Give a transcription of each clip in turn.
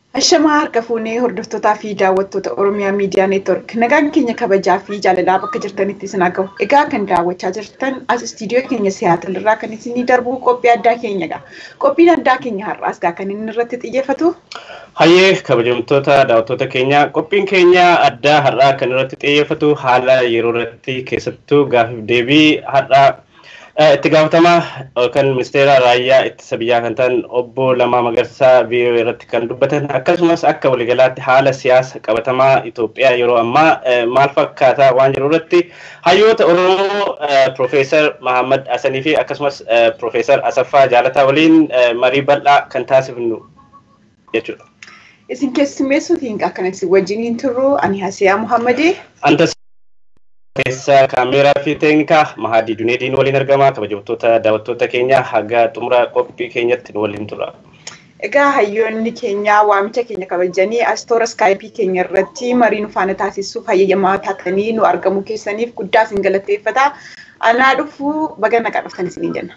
Ashamaa harka fuunee hordoftootaa fi daawwattoota Oromiyaa Miidiyaa Neetwork nagaan keenya kabajaa fi jaalalaa bakka jirtanitti isin haa ga'u. Egaa kan daawwachaa jirtan as istiidiyoo keenya Siyaatil irraa kan isinii darbu qophii addaa keenyadha. Qophiin addaa keenya har'aas gaa kan inni irratti xiyyeeffatu. Hayyee kabajamtoota daawwattoota keenya qophiin keenya addaa har'aa kan irratti xiyyeeffatu haala yeroo irratti keessattuu gaafiif deebii har'aa itti gaafatamaa yookaan ministeera raayyaa ittisa biyyaa kan ta'an obbo Lammaa Magarsaa VOA irratti kan dubbatan akkasumas akka waliigalaatti haala siyaasa qabatamaa Itoophiyaa yeroo ammaa maal fakkaataa waan jiru irratti hayyoota Oromoo Profeesar Mahammad Hasanii fi akkasumas Profeesar Asaffaa Jaalataa waliin marii bal'aa kan taasifnu jechuudha. Isin keessummeessuutiin akkana isin wajjiniin turru ani Hasiyaa Muhammadii. Antas keessa kaameeraa fi teeknikaa Mahadii Duneediin waliin argama. Kabajamtoota daawwattoota keenya haga xumura qophii keenyatti nu waliin tura. Egaa hayyoonni keenya waamicha keenya kabajanii as toora iskaayipii keenya irratti marii nu faana taasisuuf hayyamaa taatanii nu argamuu keessaniif guddaa isin galateeffata. Anaa dhufuu baga nagaa dhuftan isiniin jenna.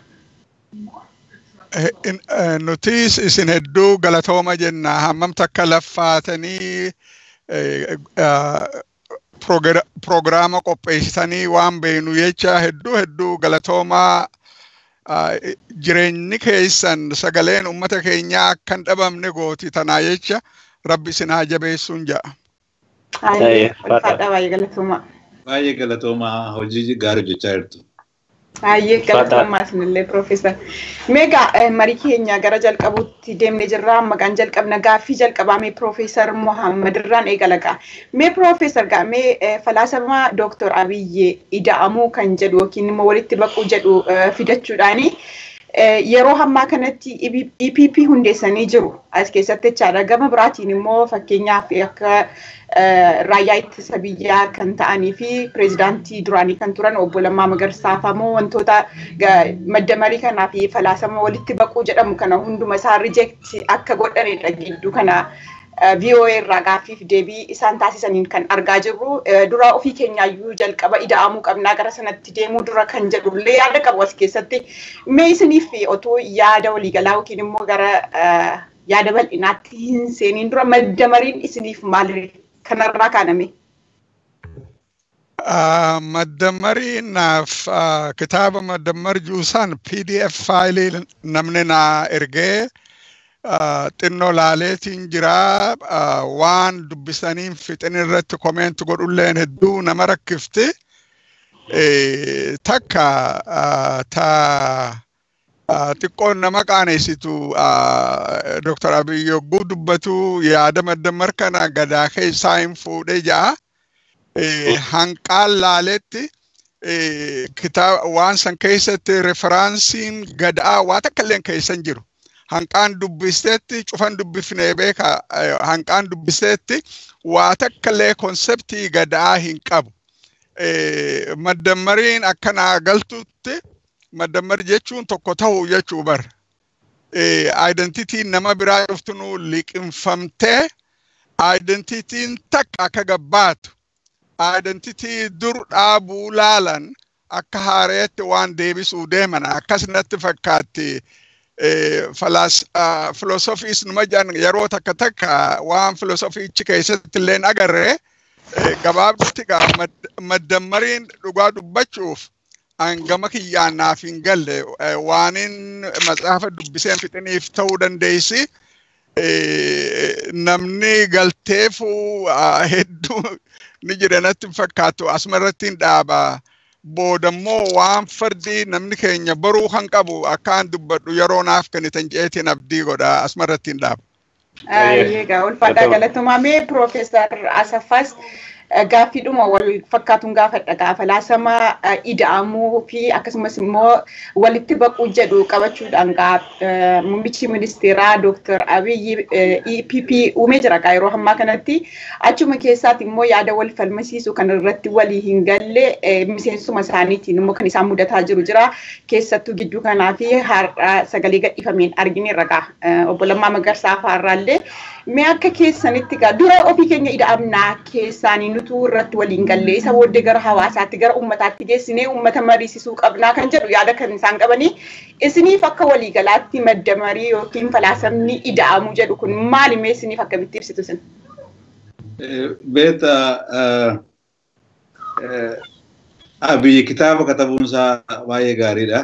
Nutis isin hedduu galatooma jenna hammam takka laffaatanii piroogiraama qopheessitanii waan beenu jecha hedduu hedduu galatoomaa jireenyi keessan sagaleen ummata keenyaa akka hin dhabamne gooti tanaa jecha rabbi isin haa jabeessuun ja'a. Baay'ee galatoomaa. Baay'ee galatoomaa hojii gaarii hojjechaa jirtu. Baay'ee galatoomaa isinillee Piroofeesar. Meegaa marii keenya gara jalqabuutti deemnee jirra. Maqaan jalqabna gaaffii jalqabaa mee Piroofeesar Mohaammed irraan eegalagaa. Mee Piroofeesar gaa mee falaasama Dooktor Abiyyi ida'amuu kan jedhu yookiin immoo walitti baquu jedhu fidachuudhaani yeroo ammaa kanatti EPP hundeessanii jiru. As keessatti jechaadha. Gama biraatiin immoo fakkeenyaaf akka raayyaa ittisa biyyaa kan ta'anii fi pireezidaantii duraanii kan turan obbo Lammaa Magarsaa famoo wantoota madda marii kanaa fi falaasama walitti baquu jedhamu kana hunduma isaa rijeekti akka godhanidha gidduu kana VOA irraa gaaffiif deebii isaan taasisaniin kan argaa jirru dura ofii keenyaayyuu jalqaba ida'amuu qabnaa gara sanatti deemuu dura kan jedhullee yaada qabu as keessatti mee isiniif otoo yaada waliigalaa yookiin immoo gara yaada bal'inaatti hin seeniin dura madda mariin isiniif maali kanarraa kaaname? Maddamariinaaf kitaaba maddammar juusan PDF faayilii namni naa ergee xinnoo laaleetiin jira waan dubbisaniin fixin irratti komeenti godhulleen hedduu nama rakkifti. Takka ta xiqqoon nama qaaneessitu Dr. Abiy yogguu dubbatu yaada maddammar kana gadaa keessaa hin fuudhee ja'a. Hanqaan laaletti kitaaba waan san keessatti referaansiin gadaa waa takka illee keessa hin jiru. Hanqaan dubbisteetti cufan dubbifnee beeka hanqaan dubbisteetti waa takka illee konseptii gadaa hin qabu. Maddammariin akkanaa galtutti maddammar jechuun tokko ta'uu jechuu bara. Aayidentitiin nama biraa dhuftunuu liqinfamtee aayidentitiin takka akka gabbaatu. Aayidentitii dur dhaabuu laalan akka haareetti waan deebisuu deeman akkas natti fakkaatti. Filoosofiis numa jedhan yeroo takka takka waan filoosofiichi keessatti illee agarree gabaabdutti maddammariin dhugaa dubbachuuf hangama kiyyaan naaf hin galle waanin matsaafa dubbiseen fixiniif ta'uu dandeessi. Namni galteefuu hedduu ni jira natti fakkaatu asumarratti hin dhaaba. Boodammoo waan fardi namni keenya baruu kan qabu akkaan dubbadhu yeroo naaf kennitan jeetiin abdii godha asumarratti hin dhaaba. Egaa ulfaadhaa galatumaa mee Piroofeesar Asaffaas gaaffiidhuma wal fakkaatuun gaafadha gaafa laasama ida'amuu fi akkasumas immoo walitti baquu jedhu qabachuudhaan muummichi ministeeraa Dooktar Abiyyi EPP uumee jira yeroo ammaa kanatti achuma keessaati immoo yaada wal falmasiisu kan irratti walii hin galle miseensuma isaaniitiin immoo kan isaan mudataa jiru jira keessattuu gidduu kanaa fi har'a sagalee gadhiifameen argineerra gaa obbo Lammaa Magarsaa fa'aarraallee mee akka keessanitti gaa dura ofii keenya ida'amnaa keessaanii nuti nutu irratti waliin gallee isa booddee gara hawaasaatti gara uummataatti geessinee uummata mariisisuu qabnaa kan jedhu yaada kan isaan qabanii isiniif akka waliigalaatti madda marii yookiin falaasamni ida'amu jedhu kun maali mee isiniif akkamitti ibsitu sin? Beeta abiyyi kitaaba katabuunsaa baay'ee gaariidha.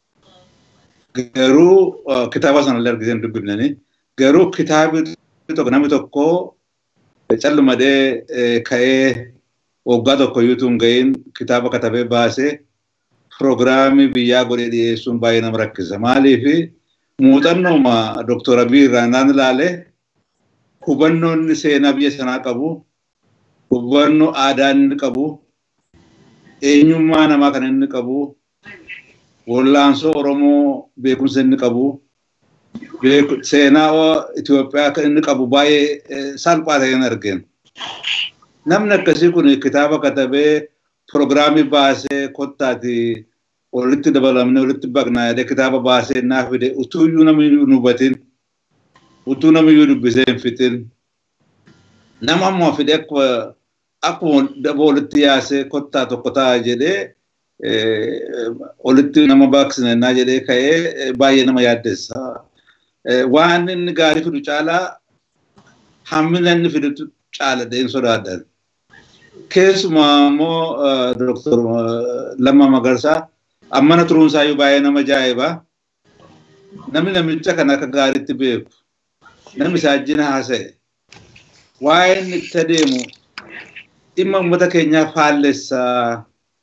Garuu kitaaba sanallee argiseen dubbifnanii garuu kitaabi tokko namni tokko callumadhee ka'ee waggaa tokko iyyuu hin ga'iin kitaaba katabee baasee piroogiraamii biyyaa godhee dhiyeessuun baay'ee nama rakkisa. Maaliif muuxannooma Dooktor Abiy irraa naan ilaale hubannoon seenaa biyya sanaa qabu, hubannoo aadaa inni qabu, eenyummaa namaa kan inni qabu, wallaansoo Oromoo beekumsa inni qabu, seenaa Itoophiyaa kan inni qabu baay'ee salphaa ta'een argeen. Namni akkasii kun kitaaba katabee piroogiraamii baasee kottaati walitti dabalamne walitti baqnaa jedhee kitaaba baasee naa fide utuu iyyuu namni hin hubatin utuu namni iyyuu dubbisee hin fixin nama ammoo fide akkuma daba walitti yaasee kottaa tokko ta'a jedhee walitti nama baaqsina jedhee ka'ee baay'ee nama yaaddessa. waan inni gaarii fidu caalaa hammina inni fidutu caala dheen sodaadhan. Keessumaa immoo Dooktor Lammaa Magarsaa ammana turuunsaa iyyuu baay'ee nama ajaa'iba. Namni namicha kan akka gaariitti beeku. Namni saajjina haasa'e. Waa'ee inni itti adeemu dhimma uummata keenyaa faallessaa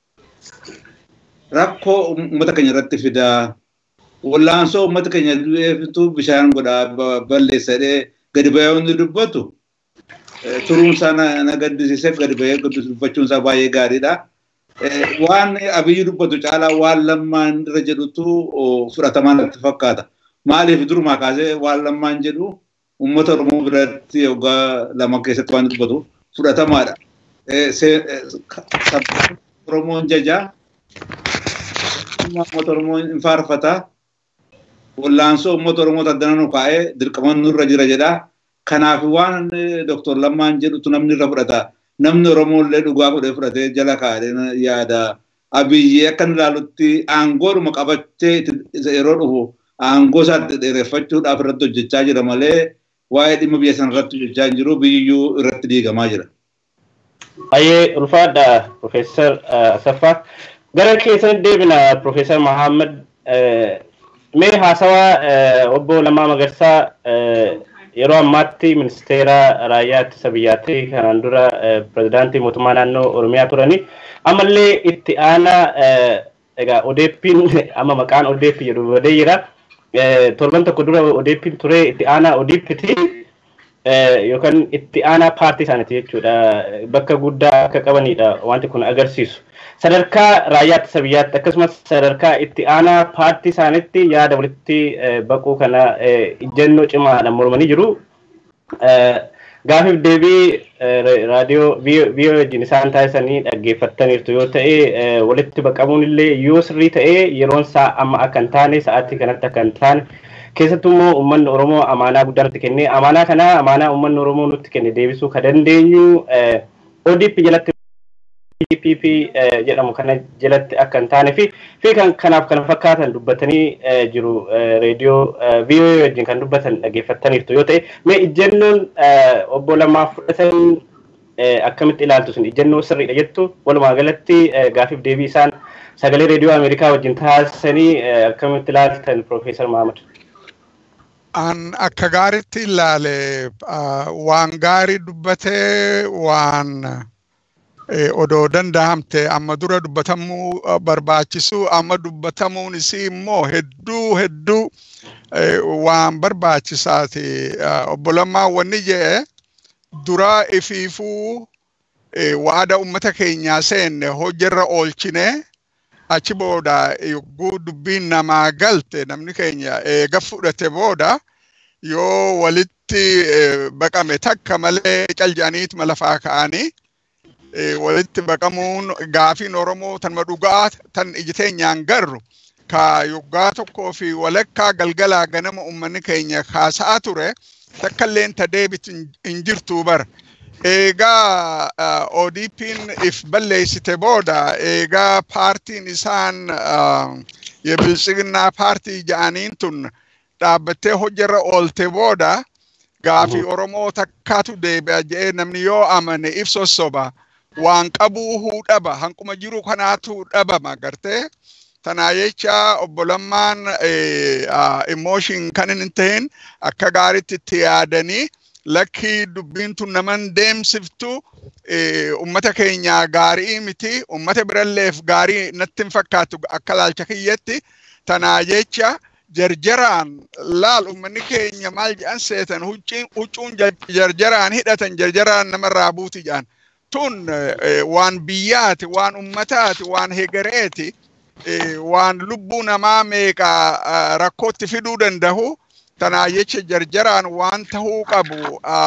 rakkoo uummata keenya irratti fidaa. wallaansoo uummata keenya du'eefitu bishaan godhaa balleessadhee gadi bahee hundi dubbatu turuunsaa na gaddisiisee gadi bahee dubbachuunsaa baay'ee gaariidha. Waan abiyyi dubbatu caalaa waan lammaan irra jedhutu fudhatamaa natti fakkaata. Maaliif durumaa kaasee waan lammaan jedhu uummata Oromoo biratti waggaa lama keessatti waan dubbatu fudhatamaadha. Oromoon jajaa uummata Oromoo hin faarfataa. wallaansoo uummata Oromoo addana nu kaa'ee dirqama nurra jira jedha. Kanaaf waan Dooktor Lammaan jedhutu namni irra fudhata. Namni Oromoo illee dhugaa godhee fudhatee jala kaa'ee yaada. Abiyyi akka ilaalutti aangoodhuma qabattee yeroo dhufu aangoo isaa dheereffachuudhaaf irratti hojjechaa jira malee waa'ee dhimma biyya sana irratti hojjechaa hin jiru biyyuu irratti diigamaa jira. Baay'ee ulfaadha Profeesar Asaffaa. Gara keessan deebina Profeesar Mahammad mee haasawaa obbo Lammaa Magarsaa yeroo ammaatti ministeera raayyaa ittisa biyyaatti kanaan dura pirezidaantii mootummaa naannoo Oromiyaa turanii ammallee itti aanaa egaa odeeppiin amma maqaan odeeppi jedhu badee jira. Torban tokko dura odeeppiin ture itti aanaa odeeppiti yookaan itti aanaa paartii isaaniiti jechuudha. Bakka guddaa akka qabanidha wanti kun agarsiisu. sadarkaa raayyaa ittisa biyyaatti akkasumas sadarkaa itti aanaa paartii isaaniitti yaada walitti baquu kana ijjennoo cimaadhaan mormanii jiru. Gaafiif deebii raadiyoo viiyoo wajjin isaan taasisanii dhaggeeffattaniirtu yoo ta'e walitti baqamuun illee yoo sirrii ta'e yeroon isaa amma akka hin taane sa'aatii kanatti akka hin taane keessattuu immoo uummanni Oromoo amaanaa guddaa nutti kenne amaanaa kana amaanaa uummanni Oromoo nutti kenne deebisuu kan dandeenyu ODP jalatti PPP jedhamu kana jalatti akka hin taane fi fi kan kanaaf kana fakkaatan dubbatanii jiru reediyoo VOA wajjin kan dubbatan dhaggeeffattaniirtu yoo ta'e mee ijjennoon obbo Lammaa fudhatan akkamitti ilaaltu sun ijjennoo sirriidha jettu walumaa galatti gaafiif deebii isaan sagalee reediyoo Ameerikaa wajjin taasisanii akkamitti ilaaltan Profeesar Mahamad. An akka gaariitti ilaale waan gaarii dubbatee waan odoo danda'amte amma dura dubbatamuu barbaachisu amma dubbatamuun isii immoo hedduu hedduu waan barbaachisaati. Obbo Lammaa wanni jedhe dura ifiifuu waada ummata keenyaa seenne hojjarra oolchine achi booda yogguu dubbiin namaa galte namni keenya eega fudhate booda yoo walitti baqame takka malee caljaaniit malafaa ka'anii walitti baqamuun gaafiin Oromoo tanuma dhugaa tan iji teenyaan garru ka yoggaa tokkoo fi walakkaa galgalaa ganama uummanni keenya kaasaa ture takkalleen ta deebitu hin jirtu bara. eegaa ODP'n if balleessite booda eegaa paartiin isaan የብልጽግና ፓርቲ ጃአኒን ቱን dhaabbattee hojjarra oolte booda gaafii Oromoo takkaatu deebi'a jedhee namni yoo amane if sossoba waan qabuu huu dhaba hanquma jiru kanaatu dhabama gartee tanaa jecha obbolammaan emooshin kan hin ta'in akka gaariitti itti yaadanii lakkii dubbiin tun naman deemsiftu ummata keenya gaarii miti ummata biralleef gaarii natti hin fakkaatu akka laalcha kiyyatti tanaa jecha jarjaraan laal ummanni keenya maal jedhan seetan huccuun jarjaraan hidhatan jarjaraan namarraa buuti jedhan tun waan biyyaati waan ummataati waan hegereeti waan lubbuu namaa meeqa rakkootti fiduu danda'u tanaa jecha jarjaraan waan tahuu qabu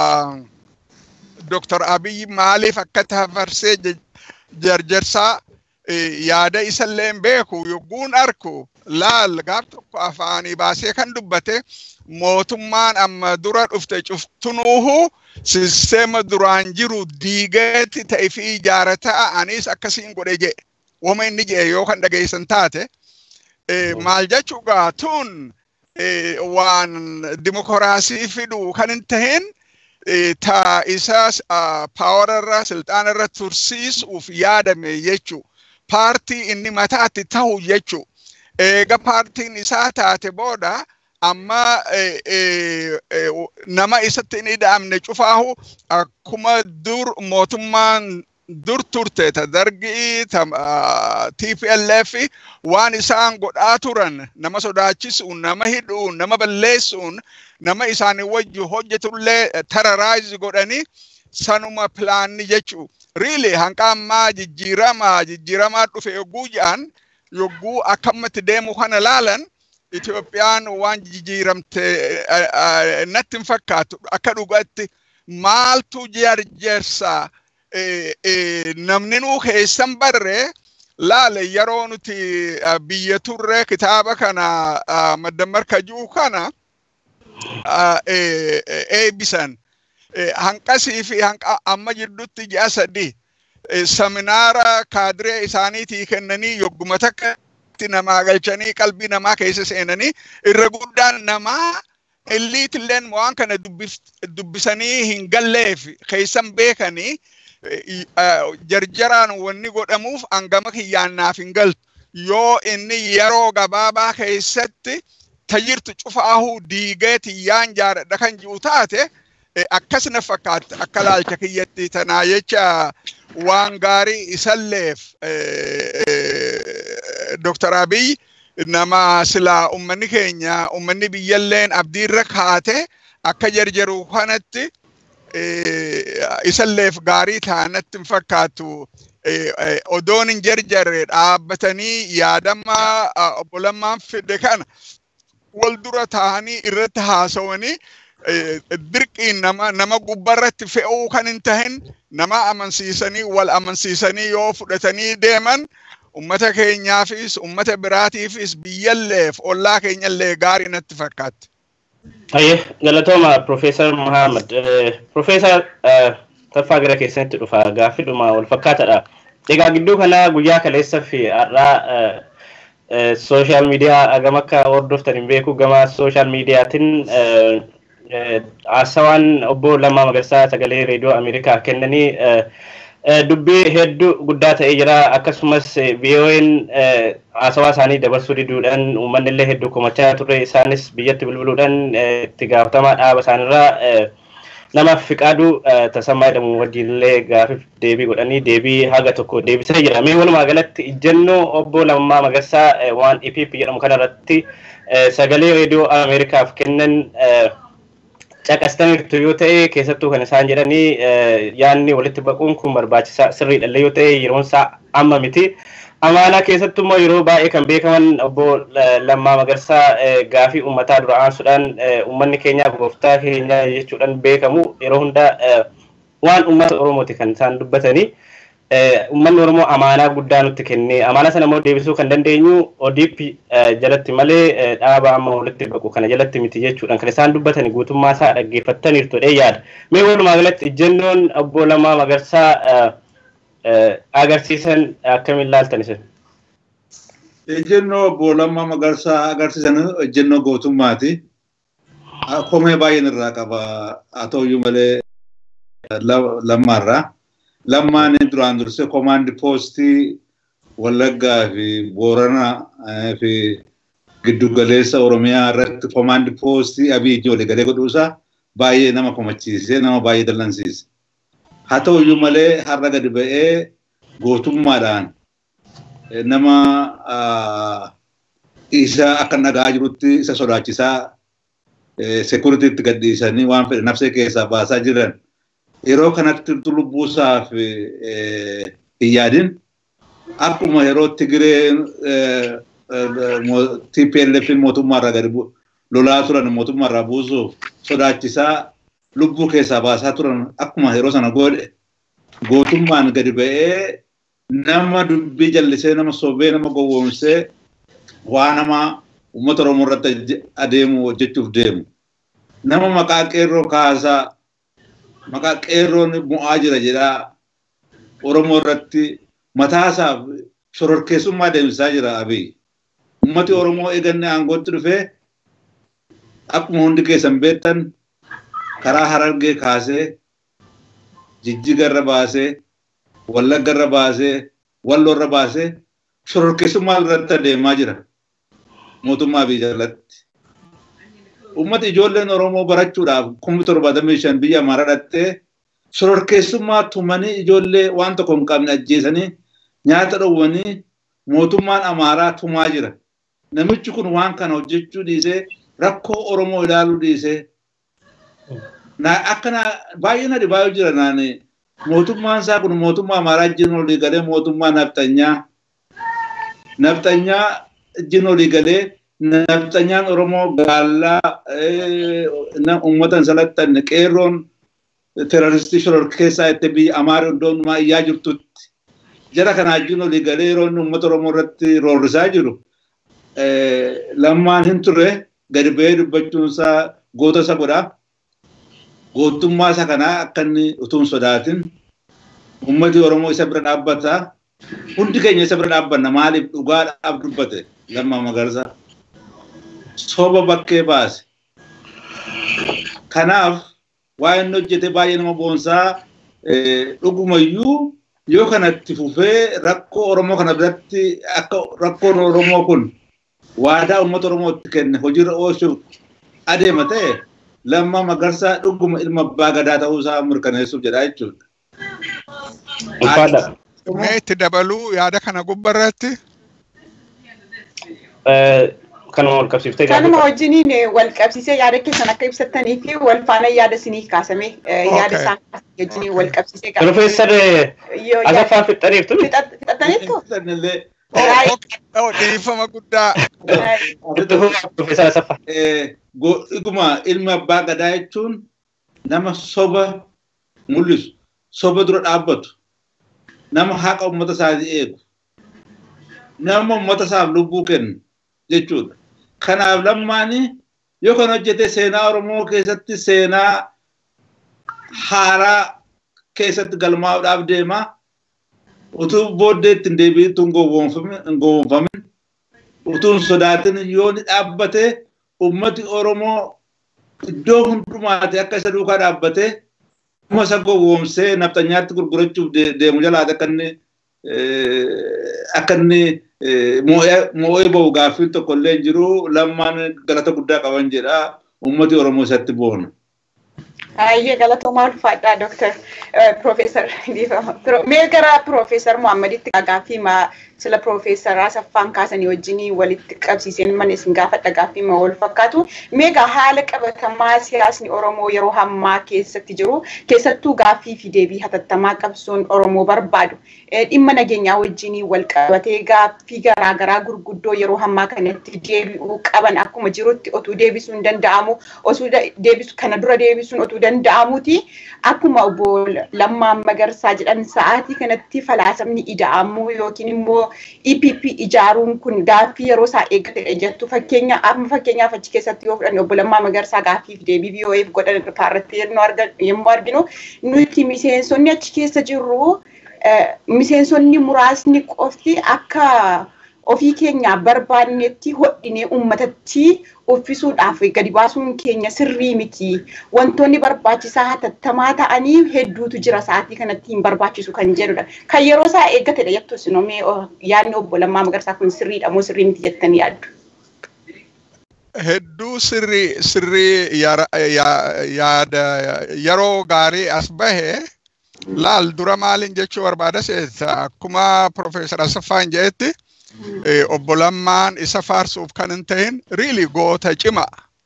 Dr. Abiy maaliif akka tafarsee jarjarsaa yaada isallee hin beeku yogguun arku laal gaaf tokko afaanii baasee kan dubbate mootummaan amma dura dhufte cuftunuuhu sisteema duraan jiru diigeetti ta'e fi ijaarataa anis akkasiin godhe jedhe wama inni jedhe yoo kan dhageessan taate maal jechuugaa tun waan dimokiraasii fidu kan hin tahin ta isa paawararra silxaanarra tursiisuuf yaadame jechuu paartii inni mataatti ta'u jechuu eega paartiin isaa taate booda amma nama isatti hin ida'amne cufaahu akkuma dur mootummaan dur turte ta dargii ta TPLF waan isaan godhaa turan nama sodaachisuun nama hidhuun nama balleessuun nama isaanii wajji hojjetullee terrorize godhanii sanuma pilaanni jechuu really hanqa ammaa jijjiiramaa jijjiiramaa dhufe yogguu jedhan yogguu akkamatti deemu kana laalan Itoophiyaan waan jijjiiramte natti hin fakkaatu akka dhugaatti maaltu jarjarsaa namni nuu keessan barre laale yeroo nuti biyya turre kitaaba kana maddamarka jiru kana eebbisan hanqasii fi hanqa amma jidduutti ji'a sadi seminaara kaadiree isaaniitii kennanii yogguma takka namaa galchanii qalbii namaa keessa seenanii irra guddaan namaa illiitilleen waan kana dubbisanii hin galleef keessan beekanii jarjaraan wanni godhamuuf hangama kiyyaannaaf hin galtu yoo inni yeroo gabaabaa keessatti tajirtu cufaahuu diigee tiyyaan jaaradha kan jiru taate akkas na fakkaata akka laalcha kiyyatti tanaa jecha waan gaarii isalleef Dr. Abiy nama silaa ummanni keenya ummanni biyyalleen abdiirra kaate akka jarjaru kanatti isalleef gaarii taanatti hin fakkaatu. Odoon hin jarjarre dhaabbatanii yaadama obbolammaan fide kana wal dura taa'anii irratti haasawanii dirqiin nama nama gubbarratti fe'uu kan hin tahin nama amansiisanii wal amansiisanii yoo fudhatanii deeman ummata keenyaafis ummata biraatiifis biyyalleef ollaa keenyallee gaarii natti fakkaatti. Ayyee galatooma Profeesar Muhammad. Profeesar Taffaa gara keessanitti dhufa gaaffiidhuma wal fakkaataadha. Egaa gidduu kana guyyaa kaleessa fi har'aa sooshaal miidiyaa hagam akka hordoftan hin beeku gama sooshaal miidiyaatiin haasawaan obbo Lammaa Magarsaa sagalee reediyoo Ameerikaa kennanii dubbii hedduu guddaa ta'ee jira akkasumas VON haasawaa isaanii dabarsuu diduudhaan uummanni illee hedduu komachaa turre isaanis biyyatti bilbiluudhaan itti gaafatamaa dhaaba isaanirraa nama fiqaaduu tasammaa jedhamu wajjin illee gaafiif deebii godhanii deebii haga tokko deebisee jira. Mee walumaa galatti ijjennoo obbo Lammaa Magarsaa waan IPP jedhamu kanarratti sagalee reediyoo Ameerikaaf kennan caqastaniirtu yoo ta'e keessattuu kan isaan jedhanii yaanni walitti baquun kun barbaachisaa sirriidhallee yoo ta'e yeroon isaa amma miti. Amaanaa keessattuu immoo yeroo baay'ee kan beekaman obbo Lammaa Magarsaa gaafii uummataa dura aansuudhaan uummanni keenyaa gooftaa keenyaa jechuudhaan beekamu yeroo hundaa waan uummata Oromooti kan isaan dubbatanii. uummanni Oromoo amaanaa guddaa nutti kennee amaanaa sana immoo deebisuu kan dandeenyu ODP jalatti malee dhaaba amma walitti baqu kana jalatti miti jechuudhaan kan isaan dubbatan guutummaa isaa dhaggeeffattaniirtu dhee yaada. Mee walumaa galatti ejjennoon obbo Lammaa Magarsaa agarsiisan akkamiin ilaaltan isin? Ejjennoo obbo Lammaa Magarsaa agarsiisan ejjennoo gootummaati. Komee baay'een irraa qaba haa ta'uyyuu malee lammaarraa. lammaan duraan dursee komaandi poostii Wallaggaa fi Booranaa fi giddugaleessa Oromiyaa irratti komaandi poostii Abiyyi walii galee godhuusaa baay'ee nama komachiisee nama baay'ee dallansiise. Haa ta'uyyuu malee har'a gadi ba'ee gootummaadhaan nama isa akka nagaa jirutti isa sodaachisaa sekuritiitti gadhiisanii waan fedhe nafsee keessaa baasaa jiran. yeroo kanatti lubbuusaaf hin yaadin akkuma yeroo Tigiree TPLF mootummaarraa gadi lolaa turan mootummaarraa buusuuf sodaachisaa lubbuu keessaa baasaa turan akkuma yeroo sana godhe gootummaan gadi ba'ee nama dubbii jallisee nama sobee nama gowwoomsee waa nama uummata Oromoo irratti adeemu hojjechuuf deemu. Nama maqaa qeerroo kaasaa maqaa qeerroon bu'aa jira jedhaa Oromoo irratti mataasaaf shororkeessummaa deemsisaa jira Abiy. Uummati Oromoo eeganne aangootti dhufee akkuma hundi keessan beektan karaa Harargee kaasee Jijjiga irra baasee Wallagga irra baasee Walloo irra baasee shororkeessummaa irratti adeemaa jira mootummaa Abiy jalatti. ummata ijoolleen Oromoo barachuudhaaf kuma torbaatamii shan biyya Amaaraa dhattee shororkeessummaa tumanii ijoollee waan tokko hin qabne ajjeesanii nyaata dhowwanii mootummaan Amaaraa tumaa jira. Namichi kun waan kana hojjechuu dhiisee rakkoo Oromoo ilaaluu dhiisee akkana baay'ee na dhibaayuu jira naani mootummaan isaa kun mootummaa Amaaraa wajjin olii galee mootummaa nafxanyaa nafxanyaa wajjin olii galee nafxanyaan Oromoo gaallaa uummata hin salattanne qeerroon teroristii shororkeessaa itti biyya Amaaraa iddoo hundumaa iyyaa jirtutti jara kanaa wajjin olii galee yeroo inni uummata Oromoo irratti roorrisaa jiru lammaan hin turre gadi ba'ee dubbachuunsaa goota isa godhaa. Gootummaa isa kanaa akka inni utuu hin sodaatin uummati Oromoo isa bira dhaabbataa hundi keenya isa bira dhaabbanna maaliif dhugaadhaaf dubbate lammaa magarsaa. soba bakkee baase. Kanaaf waa inni hojjete baay'ee nama boonsaa dhugumayyuu yoo kanatti fufee rakkoo Oromoo kana biratti akka rakkoon Oromoo kun waadaa uummata Oromootti kenne hojiirra oolchuuf adeema ta'e lammaa magarsaa dhuguma ilma abbaa gadaa ta'uusaa mirkaneessuuf jedha jechuudha. Mee itti dabaluu yaada kana gubbarratti? kanuma wal qabsiiftee kanuma wajjiniin wal qabsiisee yaada keessan akka ibsattanii fi wal faana yaada isinii kaasame yaada isaan wajjiniin wal qabsiisee Profeesar Asaffaa Fixxaniirtu fixattaniittu dhiifama guddaa. Profeesar Asaffaa. Dhuguma ilma abbaa gadaa jechuun nama soba mul'isu soba dura dhaabbatu nama haqa uummata isaatii eegu nama uummata isaaf lubbuu kennu jechuudha. Kanaaf lammaanii yoo kan hojjete seenaa Oromoo keessatti seenaa haaraa keessatti galmaa'uudhaaf deema. Utuu booddee ittiin deebi'itu hin gowwoomfamin utuu hin sodaatin yoo ni dhaabbate ummati Oromoo iddoo hundumaati akka isa duukaa dhaabbateuma isa gowwoomsee naftanyaatti gurgurachuuf deemu jalaati akka inni akka inni moo'ee bahu gaaffiin tokko illee hin jiru lammaan galata guddaa qaban jedha ummati Oromoo isatti boona. Ayyee galatoomaa ulfaadhaa Dooktar Profeesar Mee gara Profeesar Muhammaditti gaaffii sila Profeesar Asaffaan kaasanii wajjin walitti qabsiiseen mana isin gaafadha gaaffii wal fakkaatu. Meegaa haala qabatamaa siyaasni Oromoo yeroo hammaa keessatti jiru keessattuu gaaffii fi deebii hatattamaa qabsoon Oromoo barbaadu. Dhimma nageenyaa wajjin wal qabatee gaaffii garaagaraa gurguddoo yeroo hammaa kanatti deebi'uu qaban akkuma jirutti otuu deebisuun danda'amu osoo deebisu kana dura deebisuun utuu danda'amuuti. Akkuma obbo Lammaan Magarsaa jedhan sa'aatii kanatti falaasamni ida'amuu yookiin immoo EPP ijaaruun kun gaaffii yeroo isaa eeggatedha jettu. Fakkeenya amma fakkeenyaaf achi keessatti yoo fudhanne obbo Lammaa Magarsaa gaaffiif deebii BOF godhan irratti yommuu arginu nuti miseensonni achi keessa jirru miseensonni muraasni qofti akka ofii keenya barbaannetti hodhinee uummatatti uffisuudhaaf gadi baasuun keenya sirrii miti. Wantoonni barbaachisaa hatattamaa ta'anii hedduutu jira sa'aatii kanatti hin barbaachisu kan jedhudha. Kan yeroo isaa eeggatedha jettu sinomee yaadni obbo Lammaa Magarsaa kun sirriidha moo sirrii miti jettanii yaaddu? Hedduu sirrii sirrii yaada yeroo gaarii as bahe laal dura maaliin jechuu barbaada seeta akkuma Profeesar Asaffaan jedhetti obbo Lammaan isa faarsuuf kan hin ta'in riili goota cima.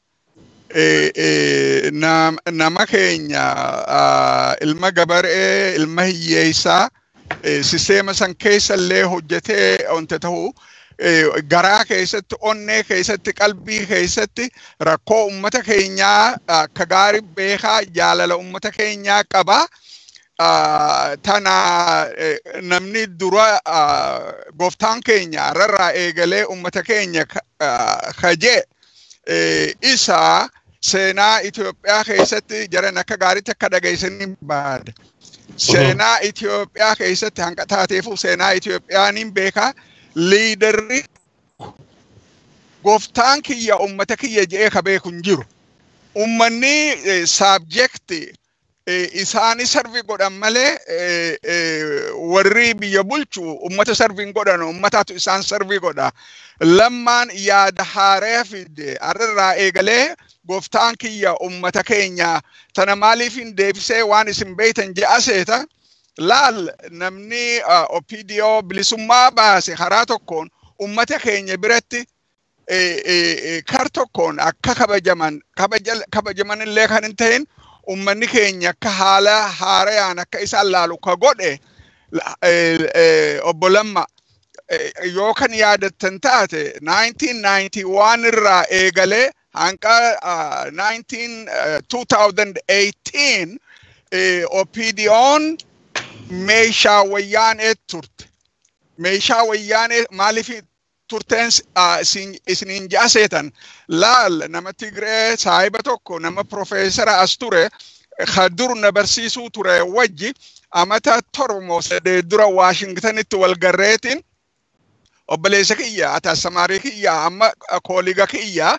Nama keenya ilma gabaree ilma hiyyeessaa sisteema san keessa illee hojjetee onte ta'uu garaa keessatti onnee keessatti qalbii keessatti rakkoo ummata keenyaa akka gaarii beekaa jaalala ummata keenyaa qabaa. tana namni dura gooftaan keenya rarraa eegalee ummata keenya kajee isa seenaa Itoophiyaa keessatti jiran akka gaariitti akka dhageessanii baada. Seenaa Itoophiyaa keessatti hanqa taateefu seenaa Itoophiyaaniin beekaa liidarri gooftaan kiyya ummata kiyya je'ee ka beeku hin jiru. Ummanni saabjekti isaani sarvi godhan malee warri biyya bulchu ummata sarviin godhan ummataatu isaan sarvii godha. Lammaan yaada haaraa fide har'irraa eegalee gooftaan kiyya ummata keenya tana maaliif hin deebisee waan isin beeytan je'a seeta. Laal namni OPDO bilisummaa baase karaa tokkoon ummata keenya biratti kar tokkoon akka kabajaman kabajaman illee kan hin ta'in ummanni keenya akka haala haarayaan akka isaan laalu ka godhe obbo Lamma yoo kan yaadattan taate 1991 irraa eegalee hanqa 2018 OPDO'n meeshaa wayyaanee turte. Meeshaa wayyaanee maaliif turteen isiniin ja'a seetan laal nama Tigree saahiba tokko nama Profeesara as ture ka dur na barsiisuu ture wajji amata torba sadee dura Waashingtanitti wal garreetiin obboleessa kiyya ataasamarii kiyya amma kooliga kiyya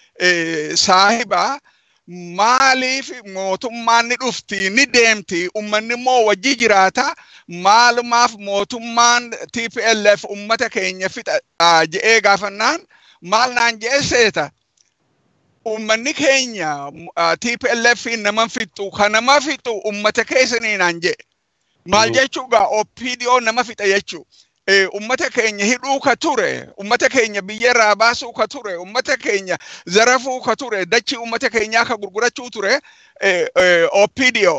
saahiba maaliif mootummaan ni dhufti ni deemti ummanni immoo wajji jiraata maalumaaf mootummaan TPLF ummata keenya fixa je'ee gaafannaan maal naan je'e seeta ummanni keenya TPLF nama fixu kan nama fixu ummata keessanii naan je'e maal jechuugaa OPDO nama fixa jechuu ummata keenya hidhuu ka ture ummata keenya biyya irraa baasuu ka ture ummata keenya zarafuu ka ture dachii ummata keenyaa ka gurgurachuu ture OPDO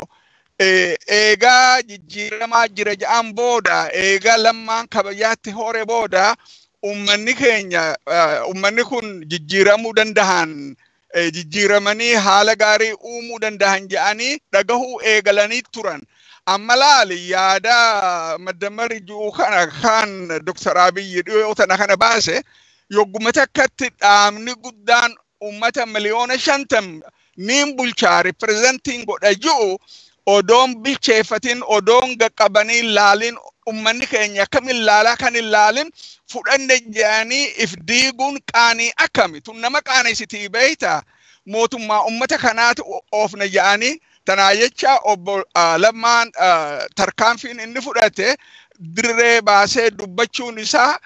eegaa jijjiiramaa jira ja'an booda eegaa lammaan kabajaatti hore booda ummanni keenya ummanni kun jijjiiramuu dandahan jijjiiramanii haala gaarii uumuu dandahan ja'anii dhagahuu eegalanii turan. amma laali yaada maddamari ji'uu kana kan Dr. Abiyyi dhiyoo tana kana baase yogguma takkatti dhaabni guddaan ummata miliyoona shantam niin bulchaa ripirezentiin godha ji'u odoon bilcheeffatin odoon qaqqabanii laalin ummanni keenya akkamiin laalaa kan hin laalin fudhanne jedhanii if diiguun qaanii akkami tun nama qaanessitii beeyta mootummaa ummata kanaatu oofna jedhanii tanaa jecha obbo Lammaan tarkaanfiin inni fudhate dirree baasee dubbachuun isaa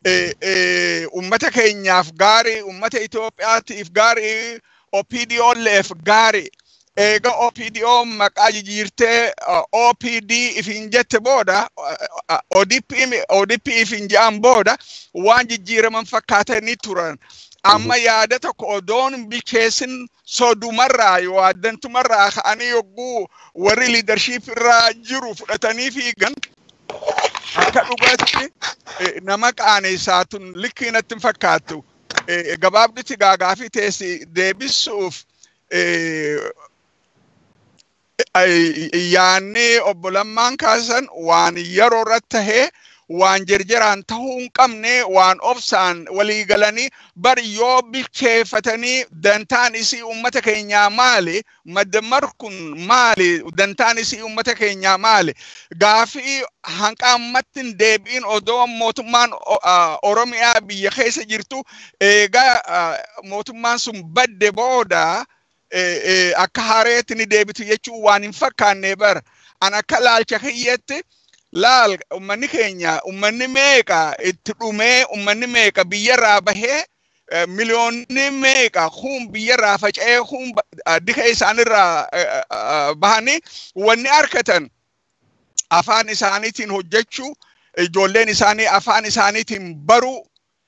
ummata keenyaaf gaarii ummata Itoophiyaatiif gaarii OPDOleef gaarii eega OPDO maqaa jijjiirtee OPD ifin jette booda ODP ifin je'an booda waan jijjiiraman fakkaatanii turan. amma yaada tokko odoon bilcheessin sodumarraa yoo addantumarraa ka'anii yogguu warri liidarshiip irraa jiru fudhatanii fiigan akka dhugaatti nama qaanessaa tun likkii natti hin fakkaattu. Gabaabdutti gaagaafii teessi deebisuuf yaanni obbo Lammaan kaasan waan yeroo irratti tahee waan jirjiraan tahuu hin qabne waan obsaan walii galanii bar yoo bilcheeffatanii dantaan isii ummata keenyaa maali maddamar kun maali dantaan isii ummata keenyaa maali gaafii hanqa ammatti hin deebiin odoo mootummaan oromiyaa biyya keessa jirtu eegaa mootummaan sun badde booda akka hareetti ni deebitu jechuun waan hin fakkaanne bar an akka laalcha kiyyatti laal ummanni keenya ummanni meeqa itti dhumee ummanni meeqa biyyarraa bahee miliyoonni meeqa kun biyyarraa faca'ee kun dika isaanirraa bahanii wanni arkatan afaan isaaniitiin hojjechuu ijoolleen isaanii afaan isaaniitiin baruu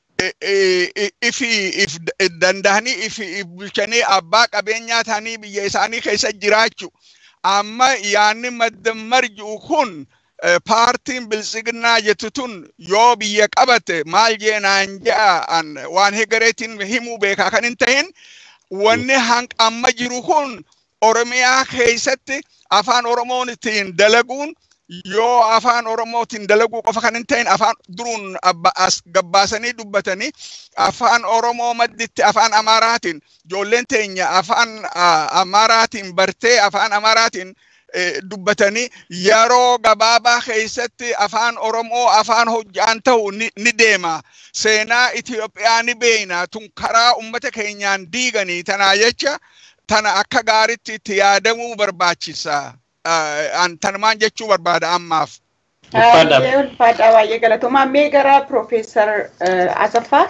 ifi if dandahanii ifi if bulchanii abbaa qabeenyaa ta'anii biyya isaanii keessa jiraachuu amma yaanni maddammar ji'u kun paartiin biltsiginnaa jettu tun yoo biyya qabate maal jeenaan je'a waan hegareetiin himuu beekaa kan hin tahin wanni hanqa amma jiru kun oromiyaa keessatti afaan oromootiin dalaguun yoo afaan oromootiin dalaguu qofa kan hin ta'in afaan duruun as gabbaasanii dubbatanii afaan oromoo madditti afaan amaaraatiin ijoolleen teenya afaan amaaraatiin bartee afaan amaaraatiin dubbatanii yeroo gabaabaa keessatti afaan oromoo afaan hojjaan ta'u ni deema seenaa Itoophiyaa ni beeyna tun karaa ummata keenyaan diiganii tanaa jecha tana akka gaaritti itti yaadamuu barbaachisa. tanumaan jechuu barbaada ammaaf. Ulfaadhaa baay'ee galatoomaa mee gara Piroofeesar Asaffaa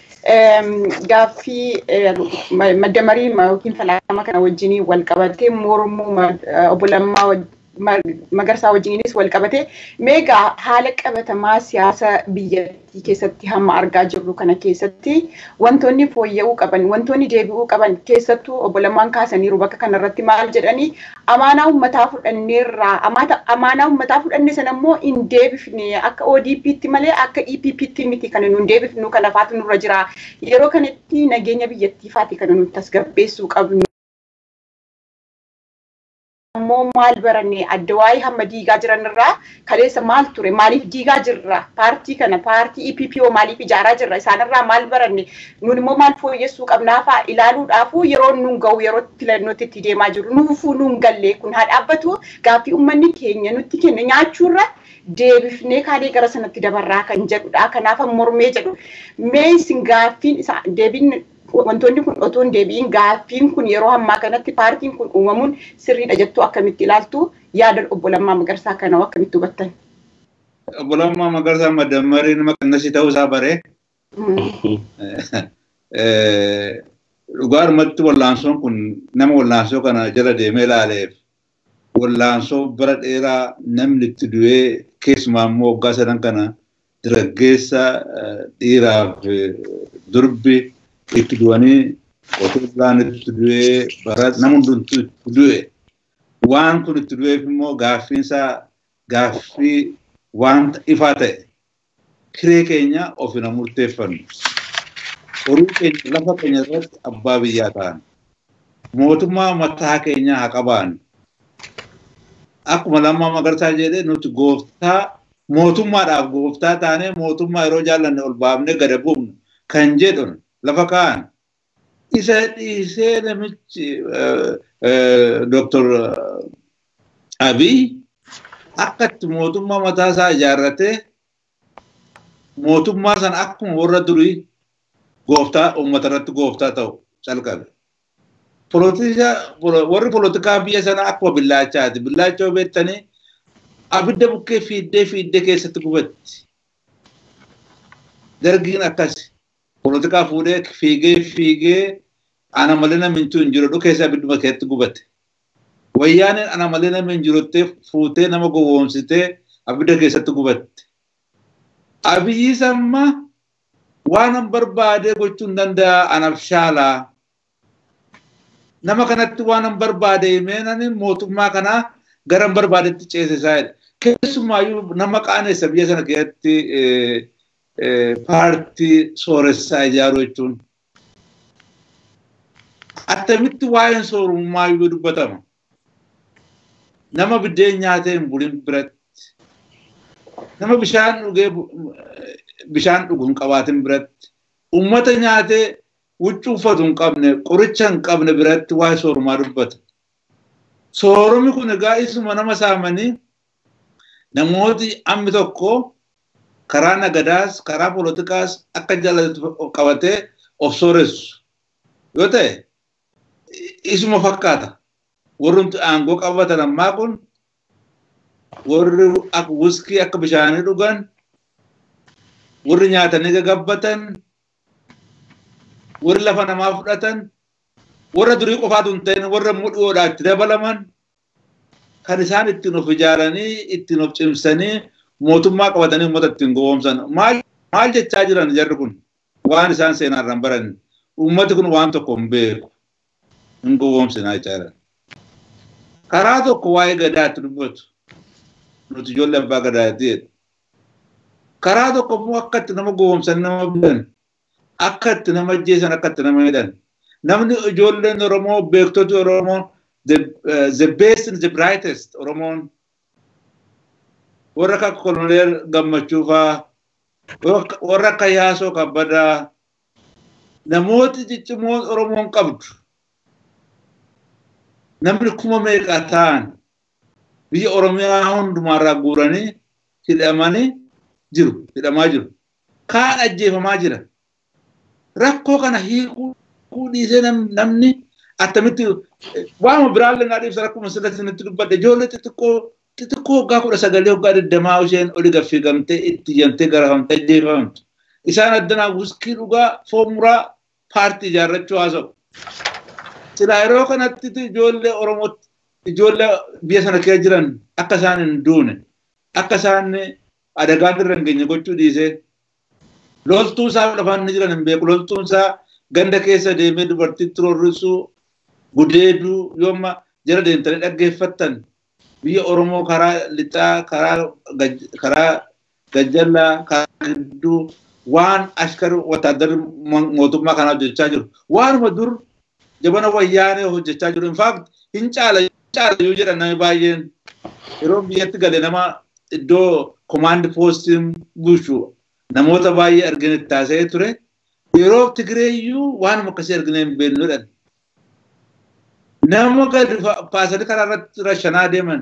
gaaffii maddamarii yookiin falaasama kana wajjin wal qabatee mormuu obbo Lammaa Magarsaa wajjiniinis wal qabatee meegaa haala qabatamaa siyaasa biyyattii keessatti hamma argaa jirru kana keessatti wantoonni fooyya'uu qaban wantoonni deebi'uu qaban keessattuu obbo Lammaan kaasaniiru bakka kanarratti maal jedhanii amaanaa uummataa fudhanneerraa amaanaa uummataa fudhanne sana immoo hin deebifne akka ODP'tti malee akka EPP'tti miti kan nu deebifnu kana faatu nurra jira yeroo kanatti nageenya biyyattii faati kan nuti tasgabbeessuu qabnu. ammoo maal baranne adda waa'ee hamma diigaa jiran irraa kaleessa maal ture maaliif diigaa jirra paartii kana paartii EPPO maaliif ijaaraa jirra isaanirraa maal baranne nun immoo maal fooyyessuu qabnaafaa ilaaluudhaafuu yeroo nun ga'u yeroo filannootti itti deemaa jiru nuufuu nun galle kun haa dhaabbatu gaaffii uummanni keenya nutti kenna nyaachuurra deebifnee kaanee gara sanatti dabarraa kan jedhudha kanaaf mormee jedhu mee isin gaaffiin isaa deebiin wantoonni kun otoo hin deebiin gaaffiin kun yeroo ammaa kanatti paartiin kun uumamuun sirriidha jettuu akkamitti ilaaltu yaada obbo Lammaa Magarsaa kana akkamitti hubattan? Obbo Lammaa Magarsaa madammarii nama qannasii ta'uu isaa baree. Dhugaadhumatti wallaansoon kun nama wallaansoo kana jala deemee ilaaleef wallaansoo bara dheeraa namni itti du'ee keessumaa immoo waggaa sadan kana dargaggeessa dhiiraaf durbi itti du'anii otoo biraan itti du'ee bara nama hundumtuu itti du'e waan kun itti du'eef immoo gaaffiinsaa gaaffii wanta ifaa ta'e kiree keenya ofina murteeffannu horii keenya lafa keenya irratti abbaa biyyaa ta'an mootummaa mataa keenyaa haa qabaannu akkuma lammaa magarsaa jedhee nuti gooftaa mootummaadhaaf gooftaa taanee mootummaa yeroo jaallanne ol baafnee gada buufnu kan jedhun lafa kaa'an isa dhiisee namichi Dr. Abiy akkatti mootummaa mataa isaa ijaarratee mootummaa sana akkuma warra durii gooftaa uummata irratti gooftaa ta'u calqabe. Warri polotikaa biyya sanaa akkuma billaachaati. Billaachoo beektanii abidda bukkee fiiddee fiiddee keessatti gubatti. Dargiin akkasi. Polotikaa fuudhee fiigee fiigee ana malee namni hin jiru dhuu keessa abidduma keessatti gubate. Wayyaaneen ana malee namni hin jiruttee fuutee nama gowwoomsitee abidda keessatti gubatte. Abiyyi samma waan an barbaade gochuu hin danda'a anaaf shaalaa. Nama kanatti waan an barbaade himeenani mootummaa kanaa gara an barbaadetti ceesisaa jedha. Keessumaayyuu nama qaaneessa biyya sana keessatti paartii sooressaa ijaaruu jechuun attamitti waa'een soorummaa yoo dubbatama. nama biddeen nyaatee hin bulin biratti nama bishaan dhugee bishaan dhugu hin qabaatin biratti ummata nyaatee huccuu uffatu hin qabne qoricha hin qabne biratti waa'ee soorumaa dubbata. Soorumi kun egaa isuma nama saamanii namooti ammi tokko karaa nagadaas karaa poolitikaas akka jaalatu qabatee of sooressu yoo ta'e isuma fakkaata. Warri aangoo qabatan ammaa kun warri akka wuskii akka bishaanii dhugan warri nyaatanii gagabbatan warri lafa namaa fudhatan warra durii qofaatu hin ta'in warra mudhiyoodhaa itti dabalaman kan isaan ittiin of ijaaranii ittiin of cimsanii mootummaa qabatanii uummata ittiin gowwoomsan maal jechaa jiran jarri kun waan isaan seenaarraan baran uummati kun waan tokko hin beeku hin gowwoomsinaa jechaa jiran. Karaa tokko waa'ee gadaatti dubbatu nuti ijoollee abbaa gadaatti jedhu. Karaa tokko immoo akka itti nama gowwoomsan nama bitan akka itti nama ajjeesan akka itti nama hidhan. Namni ijoolleen Oromoo beektoti Oromoo the best and the brightest Oromoon warra akka koloneel gammachuu faa warra akka yaasoo kabbadaa namooti ciccimoon Oromoon qabdu namni kuma meeqa ta'an biyya Oromiyaa hundumaarraa guuranii hidhamanii jiru hidhamaa jiru kaan ajjeefamaa jira rakkoo kana hiikuu dhiisee namni attamitti waama biraallee naa dhiibsa rakkuma sirratti nutti dubbadde ijoollee xixiqqoo xixiqqoo waggaa kudha sagalee waggaa digdamaa isheen oli gaffigamtee itti jamtee garafamtee ajjeefamtu isaan addanaa wuskii dhugaa foomuraa paartii ijaarrachuu haasa'u. Silaa yeroo kanatti ijoollee Oromoo ijoollee biyya sana keessa jiran akka isaan hin duune akka isaan adagaan irra hin geenye gochuu dhiisee loltuu isaa lafaan ni jiran hin beeku loltuun isaa ganda keessa deemee dubartiitti rorrisuu gudeeduu yooma jala deemtanii dhaggeeffattan biyya Oromoo karaa lixaa karaa gajjallaa karaa gidduu waan ashkar wataaddarri mootummaa kanaa hojjechaa jiru waanuma dur jabana wayyaanee hojjechaa jiru infaakt hin caala caala yoo jedhan namni baay'een yeroo biyyatti gale nama iddoo komaandi poostiin bulchu namoota baay'ee argine taasisee ture yeroo Tigireeyyuu waanuma akkasii argine hin beeknudhan. Nama gadi paasanii karaa irratti rashanaa deeman.